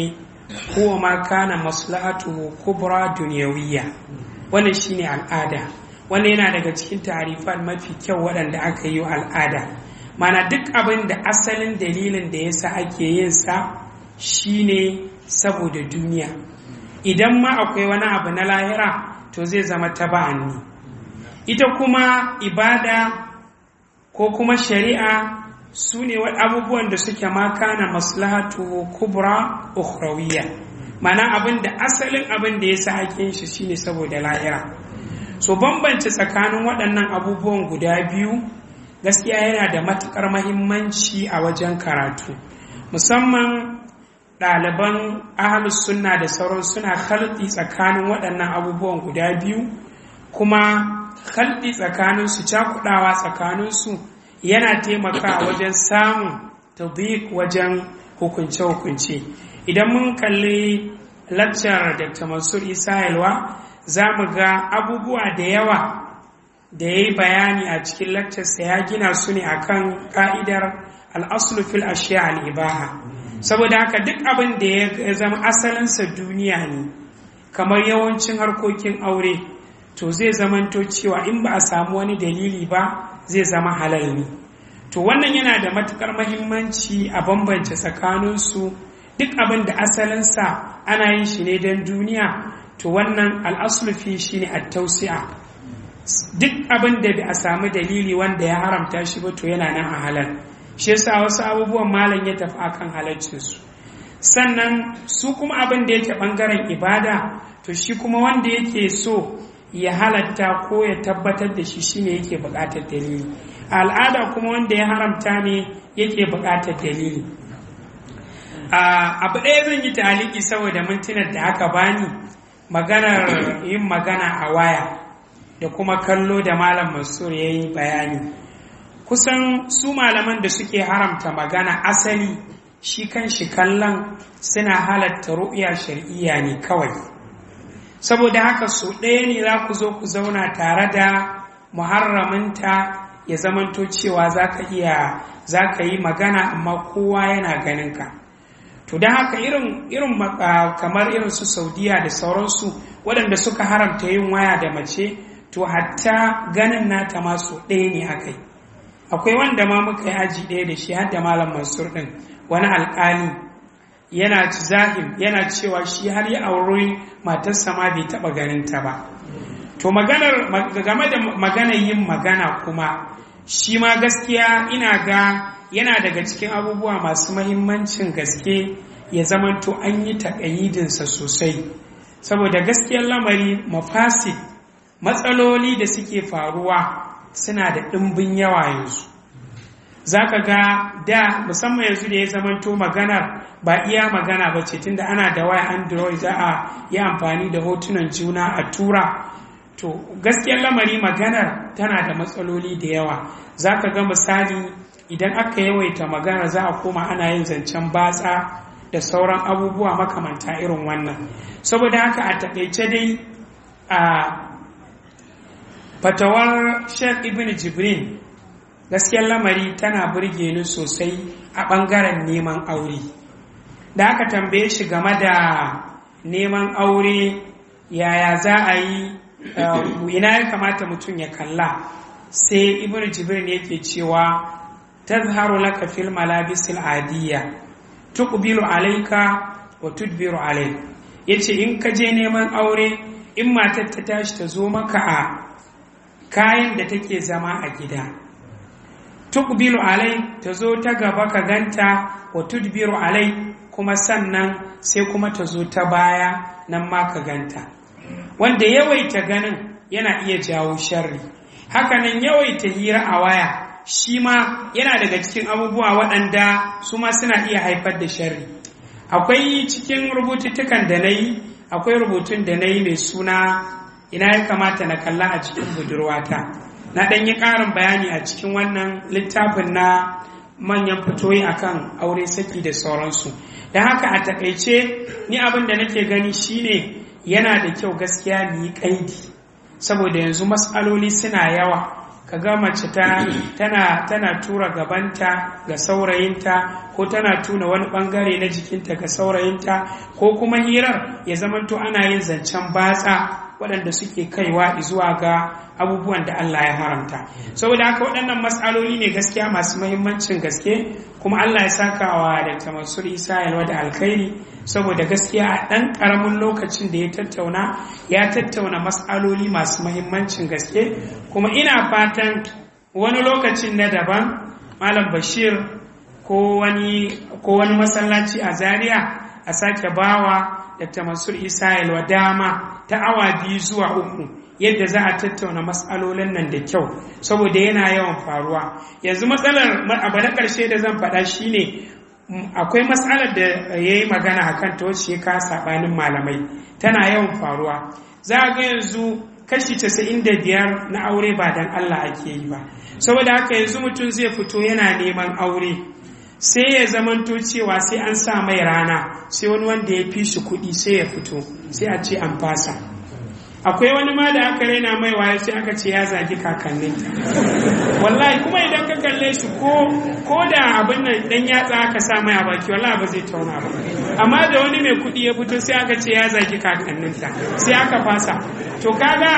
huwa ma kana maslahatuhu kubra dunyawiyya wannan shine al'ada wannan yana daga cikin tarifan mafi kyau waɗanda aka yi al'ada mana duk abin da asalin dalilin da yasa ake yin sa shine saboda duniya idan ma akwai wani abu na lahira to zai zama taba'an ne ita kuma ibada ko kuma shari'a su ne abubuwan da suke maka na maslahatu kubra ukhrawiyya mana abin da asalin abin da ya sa ake shi shine saboda lahira so bambance tsakanin waɗannan abubuwan guda biyu gaskiya yana da matuƙar mahimmanci a wajen karatu musamman ɗaliban ahalus sunna da sauran suna halɗi tsakanin waɗannan abubuwan guda biyu kuma halɗi tsakaninsu cakuɗawa tsakaninsu yana taimakawa wajen samun tadhiq wajen hukunce-hukunce idan mun kalli laccar dr mansur isa yalwa za mu ga abubuwa da yawa da ya yi bayani a cikin laccarsa ya gina su ne akan ka'idar al'aslu fil ashiya al'ibaha saboda haka duk abin da ya zama asalinsa duniya ne kamar yawancin harkokin aure to zai zamanto cewa in ba a samu wani dalili ba zai zama halal ne to wannan yana da matukar mahimmanci a bambance tsakaninsu duk abin da asalinsa ana yin shi ne don duniya to wannan al'asulufi shi ne tausi'a duk abin da a samu dalili wanda ya haramta shi ba to yana nan a halal shi yasa wasu abubuwan malam ya tafi akan halaccinsu sannan su kuma abin da yake bangaren ibada to shi kuma wanda yake so ya halatta ko ya tabbatar da shi shine yake buƙatar dalili a al'ada kuma wanda ya haramta ne yake buƙatar dalili abu ɗaya zan yi taliki saboda mintunan da aka bani maganar yin magana a waya da kuma kallo da malam mansur ya yi bayani kusan su malaman da suke haramta magana asali shi kan shi kallon suna halatta ru'ya shari'iyya ne kawai saboda haka so ɗaya ne za ku zo ku zauna tare da muharraminta ya zamanto cewa za ka iya za ka yi magana amma kowa yana ganin ka to don haka irin irin kamar irin su saudiya da sauransu waɗanda suka haramta yin waya da mace to hatta ganin nata ma so ɗaya ne aka yi akwai wanda ma muka yi aji ɗaya da shi har da malam mansur ɗin wani alƙali yana zahim yana cewa shi har ya auri matarsa ma bai taɓa ganin ta ba to maganar game da maganar yin magana kuma shi ma gaskiya ina ga yana daga cikin abubuwa masu mahimmancin gaske ya zamanto an yi taƙayidinsa sosai saboda gaskiyar lamari mafasid matsaloli da suke faruwa suna da ɗimbin yawa yanzu za ka ga da musamman yanzu da ya zamanto maganar ba iya magana ba ce tunda ana da waya android za a yi amfani da hotunan juna a tura to gaskiyar lamari maganar tana da matsaloli da yawa za ka ga misali idan aka yawaita magana za a koma ana yin zancen batsa da sauran abubuwa makamanta irin wannan saboda haka a taƙaice dai a fatawar sheikh ibn jibrin gaskiyar lamari tana burge ni sosai a ɓangaren neman aure da aka tambaye shi game da neman aure yaya za a yi ina ya kamata mutum ya kalla sai ibn jibrin yake cewa tazharu laka fil malabisil adiyya tuqbilu alayka wa tudbiru alayk yace in ka je neman aure in matar ta tashi ta zo maka a kayan da take zama a gida tuqbilu alai ta zo ta gaba ka ganta wa tudbiru alai kuma sannan sai kuma ta zo ta baya nan ma ka ganta wanda yawaita ganin yana iya jawo sharri hakanan yawaita hira a waya shi ma yana daga cikin abubuwa waɗanda su ma suna iya haifar da sharri akwai cikin rubututtukan da na yi akwai rubutun da na yi mai suna ina ya kamata na kalla a cikin budurwata na ɗan yi ƙarin bayani a cikin wannan littafin na manyan fitoyi akan aure saki da sauransu don haka a takaice ni abin da nake gani shine yana da kyau gaskiya mu yi ƙaidi saboda yanzu matsaloli suna yawa ka ga mace ta tana tana tura gabanta ga saurayinta ko tana tuna wani bangare na jikinta ga saurayinta ko kuma hirar ya zamanto ana yin zancen batsa waɗanda suke kaiwa zuwa ga abubuwan da Allah ya haramta saboda haka waɗannan matsaloli ne gaskiya masu mahimmancin gaske kuma Allah ya saka wa da Mansur Isa yalwa da alkhairi saboda gaskiya a ɗan ƙaramin lokacin da ya tattauna ya tattauna matsaloli masu mahimmancin gaske kuma ina fatan wani lokacin na daban Malam Bashir ko wani masallaci a Zaria a sake bawa Dr. Mansur Isa yalwa dama ta awa biyu zuwa uku yadda za a tattauna matsalolin nan da kyau saboda yana yawan faruwa yanzu matsalar abu na ƙarshe da zan faɗa shine akwai matsalar da ya yi magana a kan ta wacce ka saɓanin malamai tana yawan faruwa za a ga yanzu kashi casa'in da biyar na aure ba don Allah ake yi ba saboda haka yanzu mutum zai fito yana neman aure sai ya zamanto cewa sai an sa mai rana sai wani wanda ya fi shi kuɗi sai ya fito sai a ce an fasa akwai wani ma da aka raina mai waye sai aka ce ya zagi kakanninta wallahi kuma idan ka kalle shi ko ko da abin nan dan yatsa aka sa mai a baki wallahi ba zai tauna ba amma da wani mai kuɗi ya fito sai aka ce ya zagi kakanninta sai aka fasa to kaga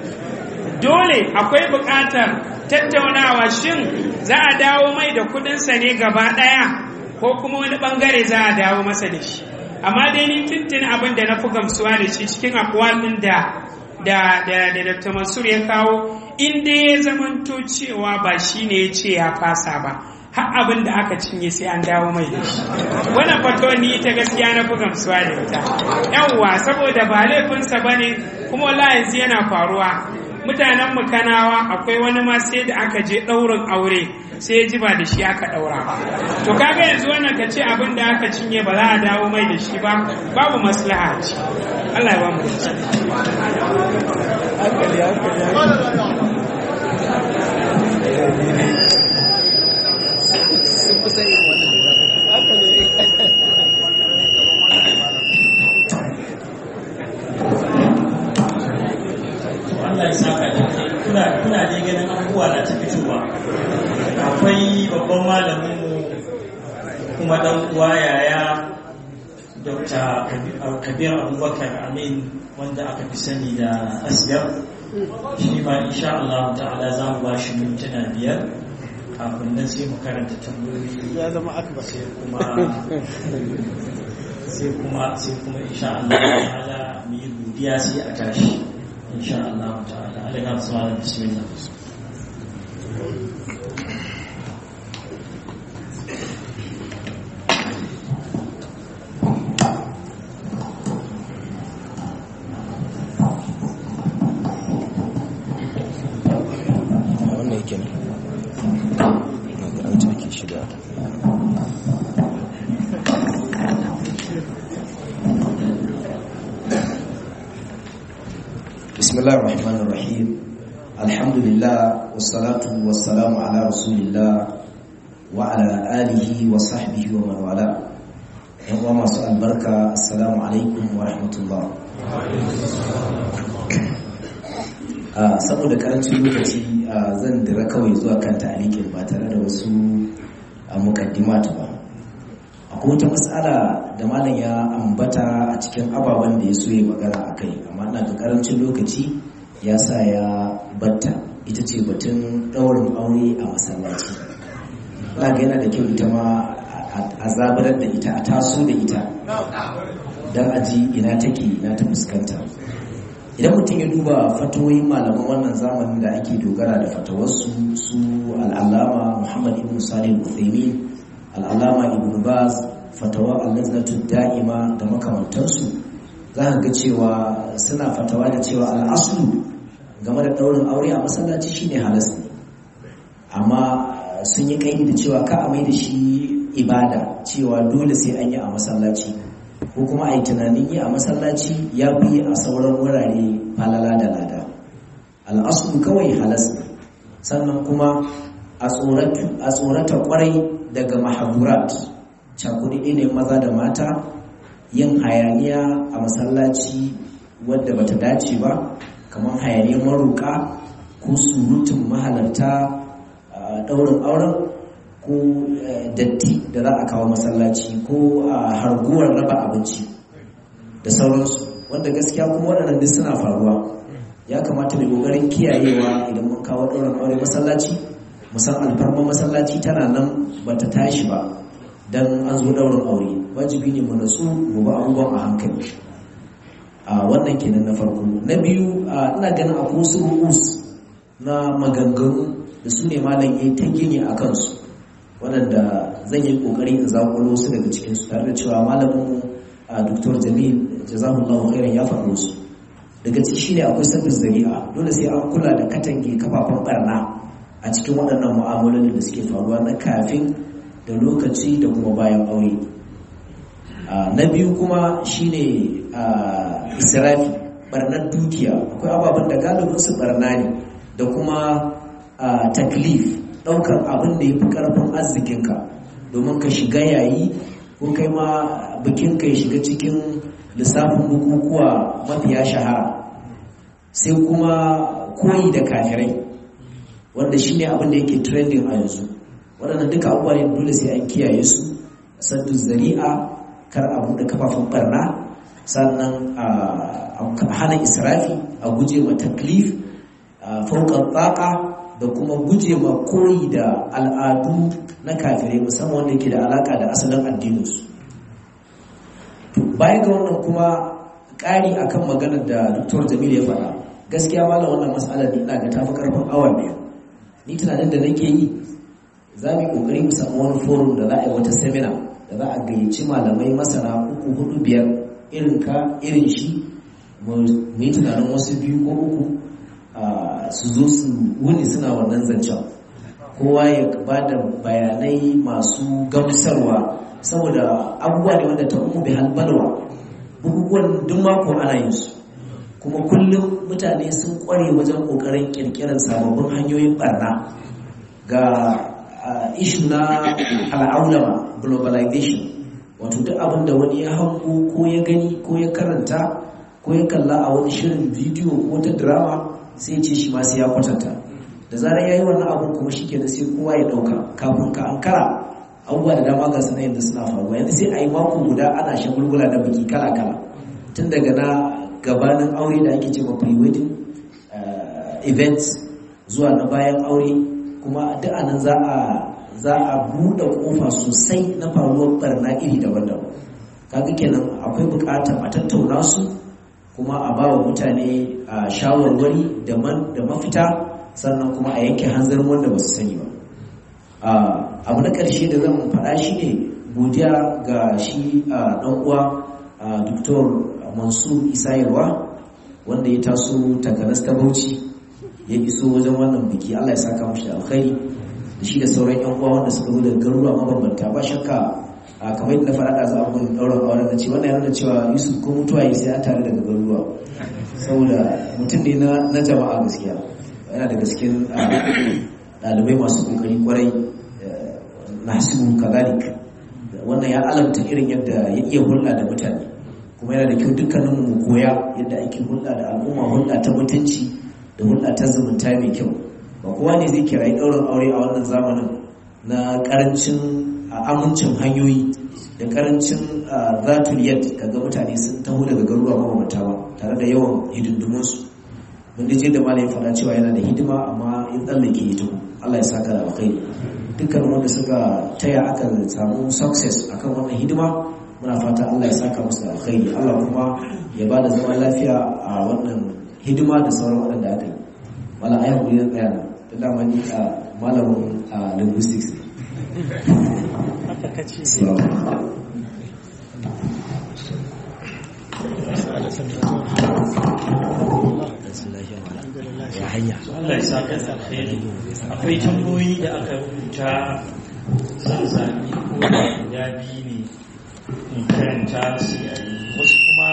dole akwai buƙatar tattaunawa shin za a dawo mai da kuɗinsa ne gaba ɗaya ko kuma wani ɓangare za a dawo masa da shi amma dai ni tuntun abin da na fi gamsuwa da shi cikin akwal ɗin da da da da Dr. Mansur ya kawo in dai ya zamanto cewa ba shi ne ya ce ya fasa ba har abin da aka cinye sai an dawo mai da shi wannan fatuwar ni ita gaskiya na fi gamsuwa da ita yawwa saboda ba laifinsa ba ne kuma wallahi yanzu yana faruwa mutanen mu kanawa akwai wani ma sai da aka je ɗaurin aure sai ya ji ba da shi aka ɗaura ba to kaga yanzu wannan ka ce abin da aka cinye ba za a dawo mai da shi ba babu maslaha ce Allah ya ba mu Allah ya saka da kuna kuna dai ganin abubuwa na ta fitowa akwai babban malamin mu kuma dan uwa yaya Dr. Kabir Abubakar Amin wanda aka fi sani da Asgar shi ma insha Allah ta'ala za mu ba shi mintuna biyar kafin nan sai mu karanta tambayoyi ya zama akbar sai kuma sai kuma sai kuma insha Allah ta'ala mu yi godiya sai a tashi insha Allah ta'ala alaikum assalam bismillah wannan yake ne na ga an take shi da بسم الله الرحمن الرحيم الحمد لله والصلاة والسلام على رسول الله وعلى آله وصحبه ومن والاه يوم ما سؤال بركة السلام عليكم ورحمة الله saboda karancin lokaci zan dira kawai zuwa kan ta'alikin ba tare da wasu mukaddimat ba akwai wata matsala da malam ya ambata a cikin ababen da ya so ya magana a kai amma ina da karancin lokaci ya sa ya batta ita ce batun ɗaurin aure a masallaci ina ga yana da kyau ita ma a zabarar da ita a taso da ita don aji ina take ina ta fuskanta idan mutum ya duba fatawoyin malaman wannan zamanin da ake dogara da fatawarsu su al'allama muhammad ibn salim uthaymin al'alama ibn baz fatawa al-laznatu da'ima da makamantansu za ka ga cewa suna fatawa da cewa al'aslu game da ɗaurin aure a masallaci shine halas ne amma sun yi kaidi da cewa ka a mai da shi ibada cewa dole sai an yi a masallaci ko kuma a yi tunanin yi a masallaci ya fi a sauran wurare falala da lada al'aslu kawai halas ne sannan kuma a tsorata kwarai daga mahadurat cakuɗi ne maza da mata yin hayaniya a masallaci wadda bata dace ba kamar hayaniyar maruka ko surutun mahalarta ɗaurin auren ko datti da za a kawo masallaci ko harguwar raba abinci da sauransu wanda gaskiya kuma waɗannan duk suna faruwa ya kamata mai ƙoƙarin kiyayewa idan mun kawo ɗaurin aure masallaci musan alfarma masallaci tana nan ba ta tashi ba don an zo ɗaurin aure wajibi ne mu natsu mu ba abubuwan a hankali a wannan kenan na farko na biyu ina ganin a wasu ru'us na maganganu da su ne malam ya ta gini a kansu waɗanda zan yi ƙoƙari in zaƙulo su daga cikinsu tare da cewa malamin a Dr. Jamil jazahullahu khairan ya faɗo su daga ciki shine akwai sabbin zari'a dole sai an kula da katange kafafen barna a cikin waɗannan mu'amalolin da suke faruwa na kafin da lokaci da kuma bayan aure na biyu kuma shine israfi barnar dukiya akwai ababen da galibin su barna ne da kuma taklif ɗaukar abin da ya fi ƙarfin arzikinka domin ka shiga yayi ko kai ma bikinka ya shiga cikin lissafin bukukuwa mafiya shahara sai kuma koyi da kafirai wanda shi ne abin da yake trending a yanzu waɗannan duka abubuwa ne dole sai an kiyaye su saddu zari'a kar a buɗe kafafen barna sannan a hana israfi a guje ma taklif fauƙar tsaka da kuma guje ma koyi da al'adu na kafirai musamman wanda ke da alaƙa da asalin addininsu baya ga wannan kuma ƙari akan maganar da Dr. Jamil ya faɗa gaskiya malam wannan matsalar ina ga tafi karfin awa biyu ni tunanin da nake yi za mu yi ƙoƙari mu samu wani forum da za a yi wata seminar da za a gayyaci malamai masana uku hudu biyar irin ka irin shi mu yi tunanin wasu biyu ko uku su zo su wuni suna wannan zancen kowa ya ba da bayanai masu gamsarwa saboda abubuwa ne wanda ta umu bai halbalwa bukukuwan duk mako ana yin su kuma kullum mutane sun kware wajen kokarin kirkirar sababbin hanyoyin barna ga ishu na al'aulama globalization wato duk abin da wani ya hango ko ya gani ko ya karanta ko ya kalla a wani shirin bidiyo ko ta drama sai ce shi ma sai ya kwatanta da zarar ya yi wannan abin kuma shi kenan sai kowa ya ɗauka kafin ka ankara abubuwa da dama ga suna yanzu suna faruwa yanzu sai a yi mako guda ana shagulgula da biki kala-kala tun daga na gabanin aure da ake cewa pre-wedding events zuwa na bayan aure kuma duk anan za a za a buɗe ƙofa sosai na faruwar barna iri daban-daban kaga kenan akwai buƙatar a tattauna su kuma a ba wa mutane shawarwari da mafita sannan kuma a yanke hanzarin wanda ba su sani ba abu na ƙarshe da zan faɗa shi ne godiya ga shi ɗan uwa Dr. Mansur Isayarwa wanda ya taso takanas ta Bauchi ya iso wajen wannan biki Allah ya saka mashi da alkhairi da shi da sauran yan uwa wanda suka zo daga garuruwa mabambanta ba shakka kamar yadda na faɗa da za a mun ɗaurin auren na ce wannan yana da cewa Yusuf ko mutuwa yi sai an tare daga garuruwa saboda mutum ne na jama'a gaskiya yana da gaskin ɗalibai masu ƙoƙari kwarai nasibu kazalik wannan ya alamta irin yadda ya iya hulɗa da mutane kuma yana da kyau dukkanin mu koya yadda ake hulɗa da al'umma hulɗa ta mutunci da hulɗa ta zumunta mai kyau ba kowa ne zai kirayi ɗaurin aure a wannan zamanin na ƙarancin amincin hanyoyi da ƙarancin zatul yad kaga mutane sun taho daga garuruwa mabambanta ba tare da yawan hidindimunsu mun je da malamin faɗa cewa yana da hidima amma in tsallake hidima Allah ya saka da alkhairi dukkan wanda suka taya aka samu success akan wannan hidima muna fata Allah ya saka musu da alkhairi Allah kuma ya ba da zaman lafiya a wannan hidima da sauran waɗanda aka yi wala ayi hakuri na tsaya na da dama ni a malamin linguistics ne Allah ya saka da alkhairi akwai tambayoyi da aka rubuta sun sami ko da guda biyu ne in karanta su a yi wasu kuma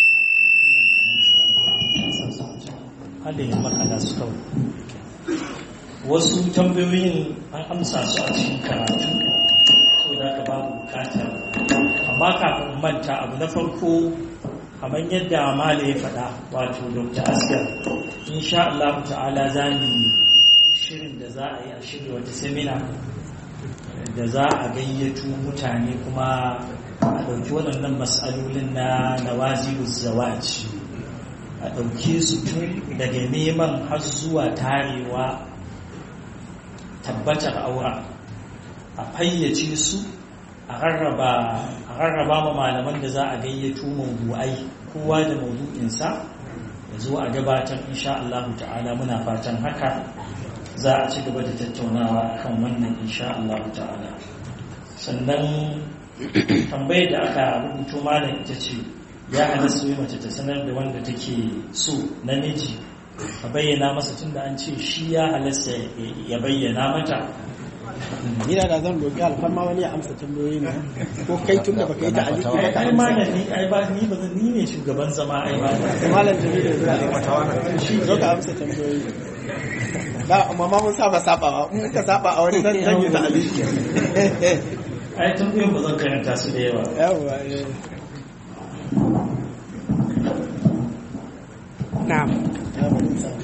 hada yin makala su kawai wasu tambayoyin an amsa su a cikin karatu so da ka babu bukatar amma kafin manta abu na farko kamar yadda mala ya faɗa wato dr askar insha Allah ta'ala za mu shirin da za a yi a shirya wata semina da za a gayyato mutane kuma a ɗauki waɗannan matsalolin na nawazibu zawaji a ɗauke su tun daga neman har zuwa tarewa tabbatar aura a fayyace su a rarraba ma malaman da za a gayyato mawdu'ai kowa da mawdu'insa ya zo a gabatar insha Allah ta'ala muna fatan haka za a ci gaba da tattaunawa kan wannan insha Allah ta'ala sannan tambayar da aka rubuto malam ita ce ya halasta yi mace ta sanar da wanda take so namiji a bayyana masa tun da an ce shi ya halasta ya bayyana mata Ina da zan roƙi alfarma wani ya amsa tambayoyi ne ko kai tun da baka yi ta aliki ba ka ai amsa. malam ni ai ba ni ba ni ne shugaban zama ai ba Malam Jamilu zuwa ne shi zo ka amsa tambayoyi. Ba amma ma mun saba sabawa mun ka saba a wani zan zan yi ta aliki. ai tambayoyin ba zan karanta su da yawa Yawwa eh. na'am Yawwa, mun saba.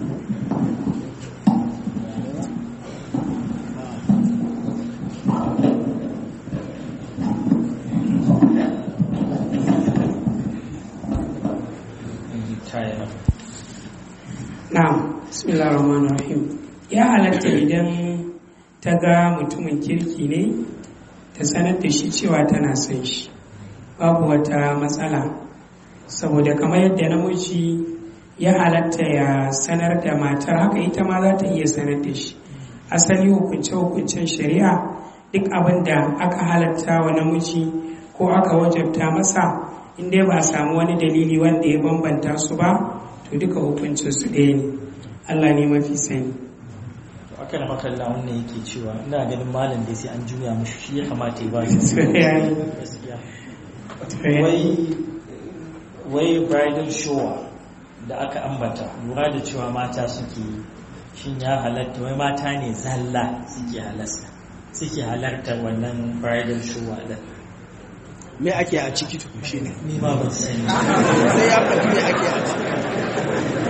Kaya. na'am bismillahir rahmanir rahim ya halatta idan ta ga mutumin kirki ne ta sanar da shi cewa tana son shi babu wata matsala saboda kamar yadda namiji ya halatta ya sanar da matar haka ita ma za ta iya sanar da shi asali hukunce-hukuncen shari'a duk abin da aka halatta wa namiji ko aka wajabta masa inda ba a samu wani dalili wanda ya bambanta su ba to duka hukuncin su ɗaya ne allah ne mafi sani To aka na makalla wannan yake cewa ina ganin malam da sai an juya mushi shi ya kamata ya ba shi To, ya yi. gaskiya To, ya- wai wai bridal shower da aka ambata lura da cewa mata suke yi shin ya halatta wai mata ne zalla suke halasta suke halartar wannan bridal shower din Me ake a ciki tukun shi ne. ni ma ban sani Sai ya faɗi me ake a ciki.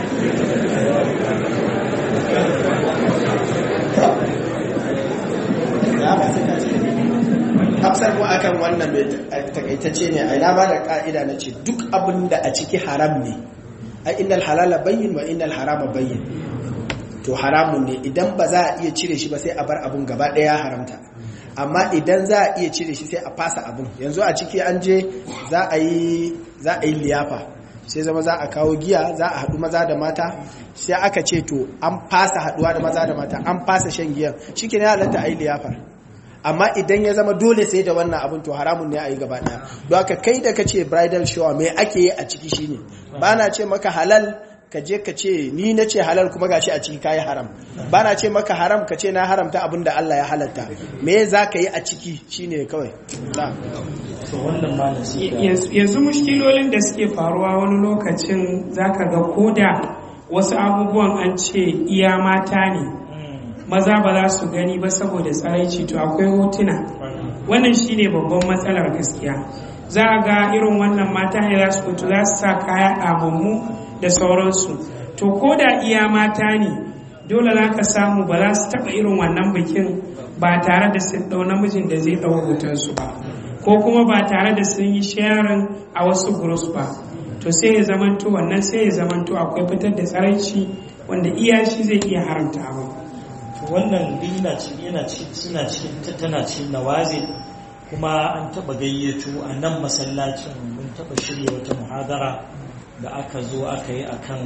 Ya ba sai ka ce. Hafsar mu akan wannan mai takaitacce ne a ina ba da ka'ida na ce duk abin da a ciki haram ne. Ai innal halala bayyin wa innal harama bayyin. To haramun ne idan ba za a iya cire shi ba sai a bar abun gaba ɗaya haramta. Amma idan za a iya cire shi sai a fasa abun. Yanzu a ciki an je za a yi za a yi liyafa. sai zama za a kawo giya za a haɗu maza da mata sai aka ce to an fasa haɗuwa da maza da mata an fasa shan giyan shi ke halatta a yi liyafar amma idan ya zama dole sai da wannan abin to haramun ne a yi gaba ɗaya don haka kai da ka ce bridal shower mai ake yi a ciki shine ba na ce maka halal ka je ka ce ni na ce halal kuma gashi a ciki kayi haram ba na ce maka haram ka ce na haramta abin da Allah ya halatta me za ka yi a ciki shine kawai na'am to wannan malam sai ka yanzu yanzu mushkilolin da suke faruwa wani lokacin zaka ga koda wasu abubuwan an ce iya mata ne Mm, maza ba za su gani ba saboda tsaraici to akwai hotuna wannan. wannan shine babban matsalar gaskiya za a ga irin wannan mata ne za su fito za su sa kaya ɗamammu da sauransu to ko da iya mata ne dole za ka samu ba za su taɓa irin wannan bikin ba tare da sun ɗau namijin da zai ɗau hotonsu ba ko kuma ba tare da sun yi sharing a wasu groups ba to sai ya zamanto wannan sai ya zamanto akwai fitar da tsaraici wanda iya shi zai iya haramta abin To wannan duk yana ci- yana ci- suna cikin ta- tana cikin nawazi kuma an taba gayyato a nan masallacin mun taba shirya wata muhadara da aka zo aka yi akan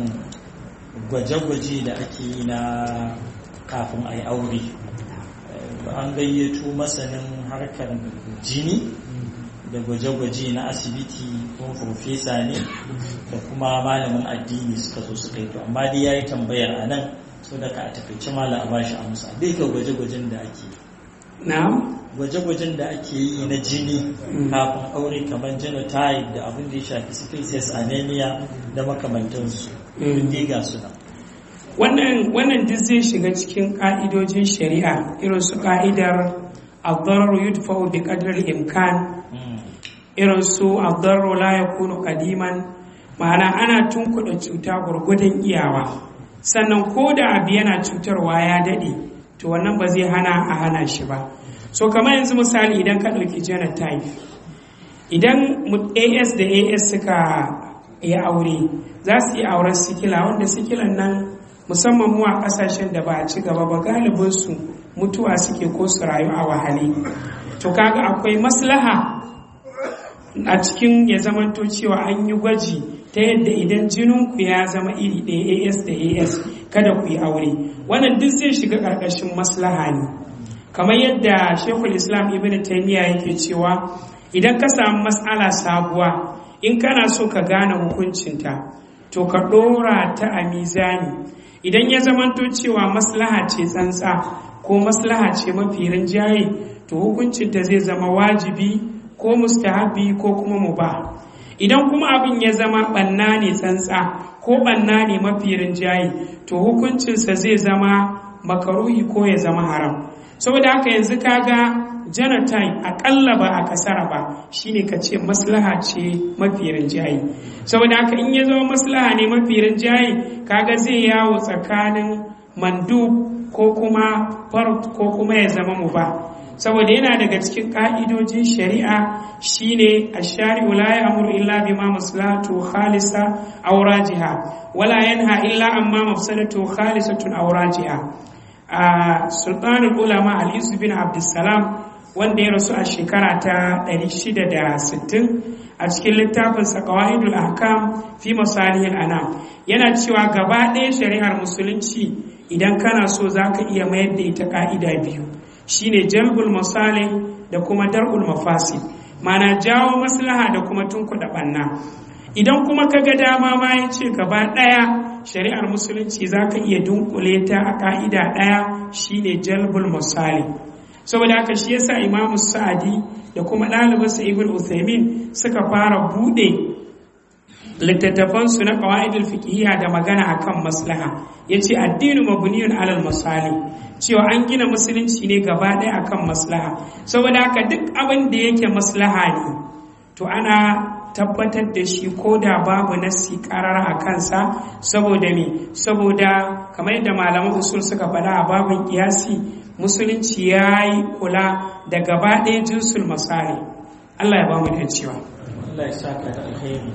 gwaje-gwaje da ake yi na kafin a yi aure Eh, an gayyato masanin harkar jini da gwaje-gwaje na asibiti kuma profesa ne da kuma malamin addini suka zo suka yi to amma dai ya yi tambayar a nan so da ka a takaice malam a bashi amsa dai ga gwaje-gwajen da ake yi na'am gwaje-gwajen da ake yi na jini Mm. kafin aure kamar genotype da abin da ya shafi species anemia da makamantansu Mm. duk dai ga su nan wannan wannan duk zai shiga cikin ƙa'idojin shari'a irin su ƙa'idar al-darar yudfa'u bi qadri imkan Mm. irin su abdarro la ya kunu kadiman ma'ana ana tunkuɗa cuta gwargwadon iyawa sannan ko da abu yana cutarwa ya daɗe to wannan ba zai hana a hana shi ba so kamar yanzu misali idan ka ɗauki genotype idan as da as suka yi aure za su yi auren sikila wanda sikilan nan musamman mu a ƙasashen da ba a ci gaba ba galibinsu mutuwa suke ko su rayu a wahale to kaga akwai maslaha a cikin ya zamanto cewa an yi gwaji ta yadda idan jininku ya zama iri ɗaya as da as kada ku yi aure wannan duk zai shiga ƙarƙashin maslaha ne kamar yadda shekul islam ibn taimiyya yake cewa idan ka samu matsala sabuwa in kana so ka gane hukuncinta to ka ɗora ta a mizani idan ya zamanto cewa maslaha ce tsantsa ko maslaha ce mafi rinjaye to hukuncinta zai zama wajibi ko mustahabi ko kuma mubah idan kuma abin ya zama ɓanna ne tsantsa ko ɓanna ne mafi rinjaye to hukuncinsa zai zama makaruhi ko ya zama haram saboda haka yanzu kaga genotype akalla ba a kasara ba shine ka ce maslaha ce mafi rinjaye saboda haka in ya zama maslaha ne mafi rinjaye kaga zai yawo tsakanin mandub ko kuma fard ko kuma ya zama muba saboda yana daga cikin ka'idojin shari'a shine ash-shari'u la ya'muru illa bima maslahatu khalisa aw rajiha wala yanha illa amma mafsadatu khalisatun aw rajiha a sultanul ulama al-yusuf bin abdussalam wanda ya rasu a shekara ta 660 a cikin littafinsa qawaidul ahkam fi masalihil anam yana cewa gaba ɗaya shari'ar musulunci idan kana so zaka iya mayar da ita ka'ida biyu shine jalbul masalih da kuma dar'ul mafasid mana jawo maslaha da kuma tunkuɗa ɓanna idan kuma ka ga dama ma ya ce gaba ɗaya shari'ar musulunci za ka iya dunkule ta a ƙa'ida ɗaya shine jalbul misali saboda haka shi yasa imamu sa'adi da kuma ɗalibinsa ibn uthaymin suka fara buɗe littattafansu na qawaidul fiqhiyya da magana akan maslaha yace addinu mabniyun alal masali cewa an gina musulunci ne gaba ɗaya akan maslaha saboda haka duk abin da yake maslaha ne to ana tabbatar da shi ko da babu nassi karara a kansa saboda me saboda kamar yadda malaman usul suka faɗa a babin kiyasi musulunci ya yi kula da gaba ɗaya jinsul masari Allah ya ba mu da cewa Allah ya saka da alkhairi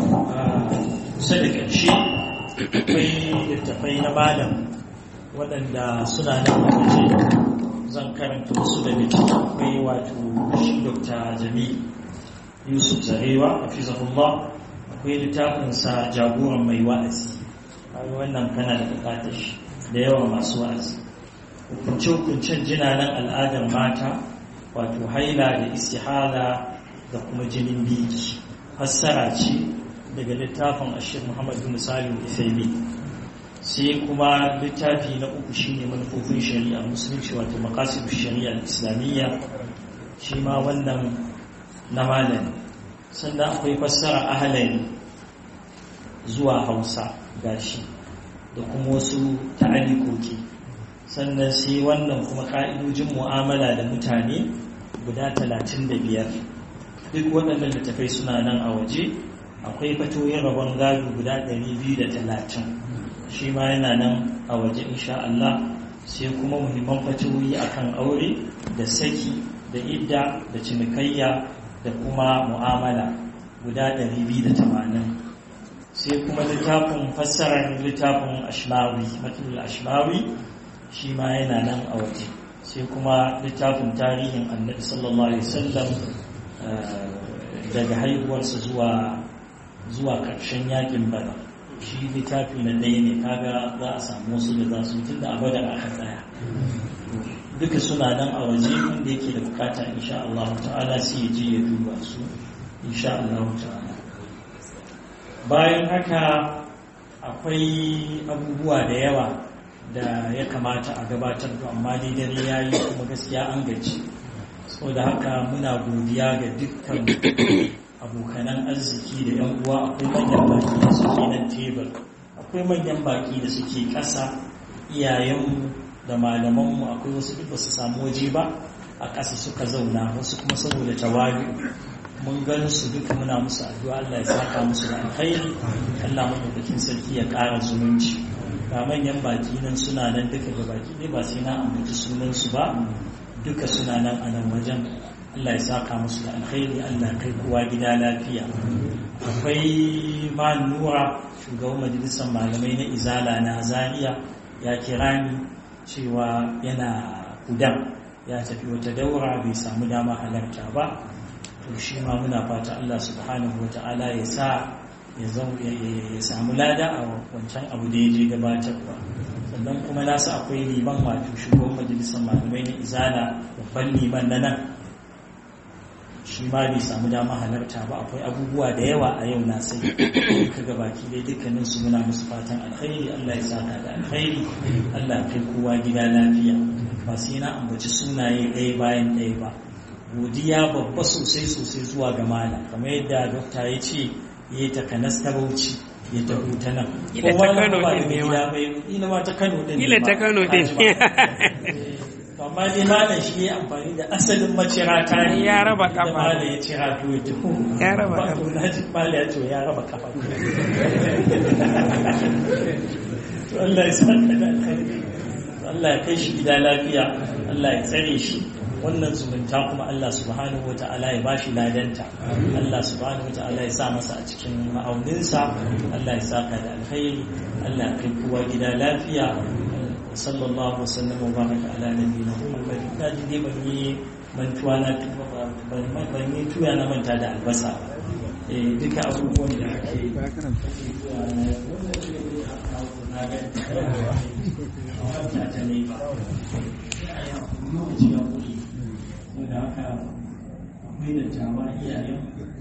sai da ƙarshe akwai littafai na malam waɗanda suna nan a waje zan karanta wasu da littattafai wato shi Dr. Jami'u yusuf zarewa a fizahullah akwai littafinsa jagoran mai wa'azi wannan kana da bukatar shi da yawa masu wa'azi hukunce-hukuncen jinanan al'adar mata wato haila da istihala da kuma jinin biki fassara ce daga littafin ashir muhammad bin salim ifaimi sai kuma littafi na uku shine manufofin shari'a musulunci wato maqasidu shari'a islamiyya shi ma wannan na malami sannan akwai fassara ahalari zuwa hausa gashi da kuma wasu ta'alikoki sannan sai wannan kuma ka'idojin mu'amala da mutane guda talatin da biyar duk waɗannan littafai suna nan a waje akwai fatoyin rabon gado guda ɗari biyu da talatin shi ma yana nan a waje insha Allah sai kuma muhimman fatoyi akan aure da saki da idda da cinikayya da kuma mu'amala guda 280 sai kuma littafin fassarar littafin ashmawi matulul ashmawi shi ma yana nan a waje sai kuma littafin tarihin annabi sallallahu alaihi wasallam daga haihuwarsa zuwa zuwa ƙarshen yakin bada shi littafi na ɗaya ne kaga za a samu wasu da za su tun da abada aka tsaya duka suna nan a waje wanda yake da bukata insha Allah ta'ala sai ya je ya duba su insha Allah ta'ala bayan haka akwai abubuwa da yawa da ya kamata a gabatar to amma dai dare ya yi kuma gaskiya an gaji saboda haka muna godiya ga dukkan abokanan arziki da yan uwa akwai manyan baki da suke nan tebur akwai manyan baki da suke ƙasa iyayenmu da malamanmu akwai wasu duk ba su samu waje ba a ƙasa suka zauna wasu kuma saboda tawari mun gan su duka muna musu addu'a Allah ya saka musu da alkhairi Allah madaukakin sarki ya ƙara zumunci ga manyan baki nan suna nan duka ga baki ne ba sai na ambaci sunan su ba duka suna nan a nan wajen Allah ya saka musu da alkhairi Allah kai kowa gida lafiya akwai ma nura shugaban majalisar malamai na izala na zaria ya kira ni cewa yana kudan ya tafi wata daura bai samu dama halarta ba to shi ma muna fata Allah subhanahu wa ta'ala ya sa ya samu lada a wancan abu da ya je gabatarwa sannan kuma nasu akwai liman wato shugaban majalisar malamai na izala babban liman na nan shi ma bai samu dama halarta ba akwai abubuwa da yawa a yau na sai ka ga baki dai dukkanin su muna musu fatan alkhairi Allah ya saka da alkhairi Allah kai kowa gida lafiya ba sai na ambaci sunaye ɗaya bayan ɗaya ba godiya babba sosai sosai zuwa ga malam kamar yadda dokta ya ce ya yi takanas ta bauchi ya taho ta nan Ila ta Kano ba din da ne gida bai ila ma ta Kano din ne Ila ma. ta Kano din. To amma dai malam shi ya amfani da asalin macira ta ne Ya raba da kafa. malam ya cira to ya taho Ya raba Ba, kafa. to na ji malam ya ce ya raba kafa to Allah ya saka da alkhairi Allah ya kai shi gida lafiya Allah ya tsare shi wannan zumunta kuma Allah subhanahu wata'ala ya bashi ladanta Allah subhanahu wata'ala ya sa masa a cikin ma'auninsa Allah ya saka da alkhairi Allah ya kai kowa gida lafiya sallallahu wasallam wa baraka ala nabiyina Muhammad da ji dai ban yi mantuwa na tuba ba ban ban yi tuya na manta da albasa ba eh duka abubuwan da ake yi na ga a wata ta ne ba lokaci ya kuri da haka akwai da tawa iyayen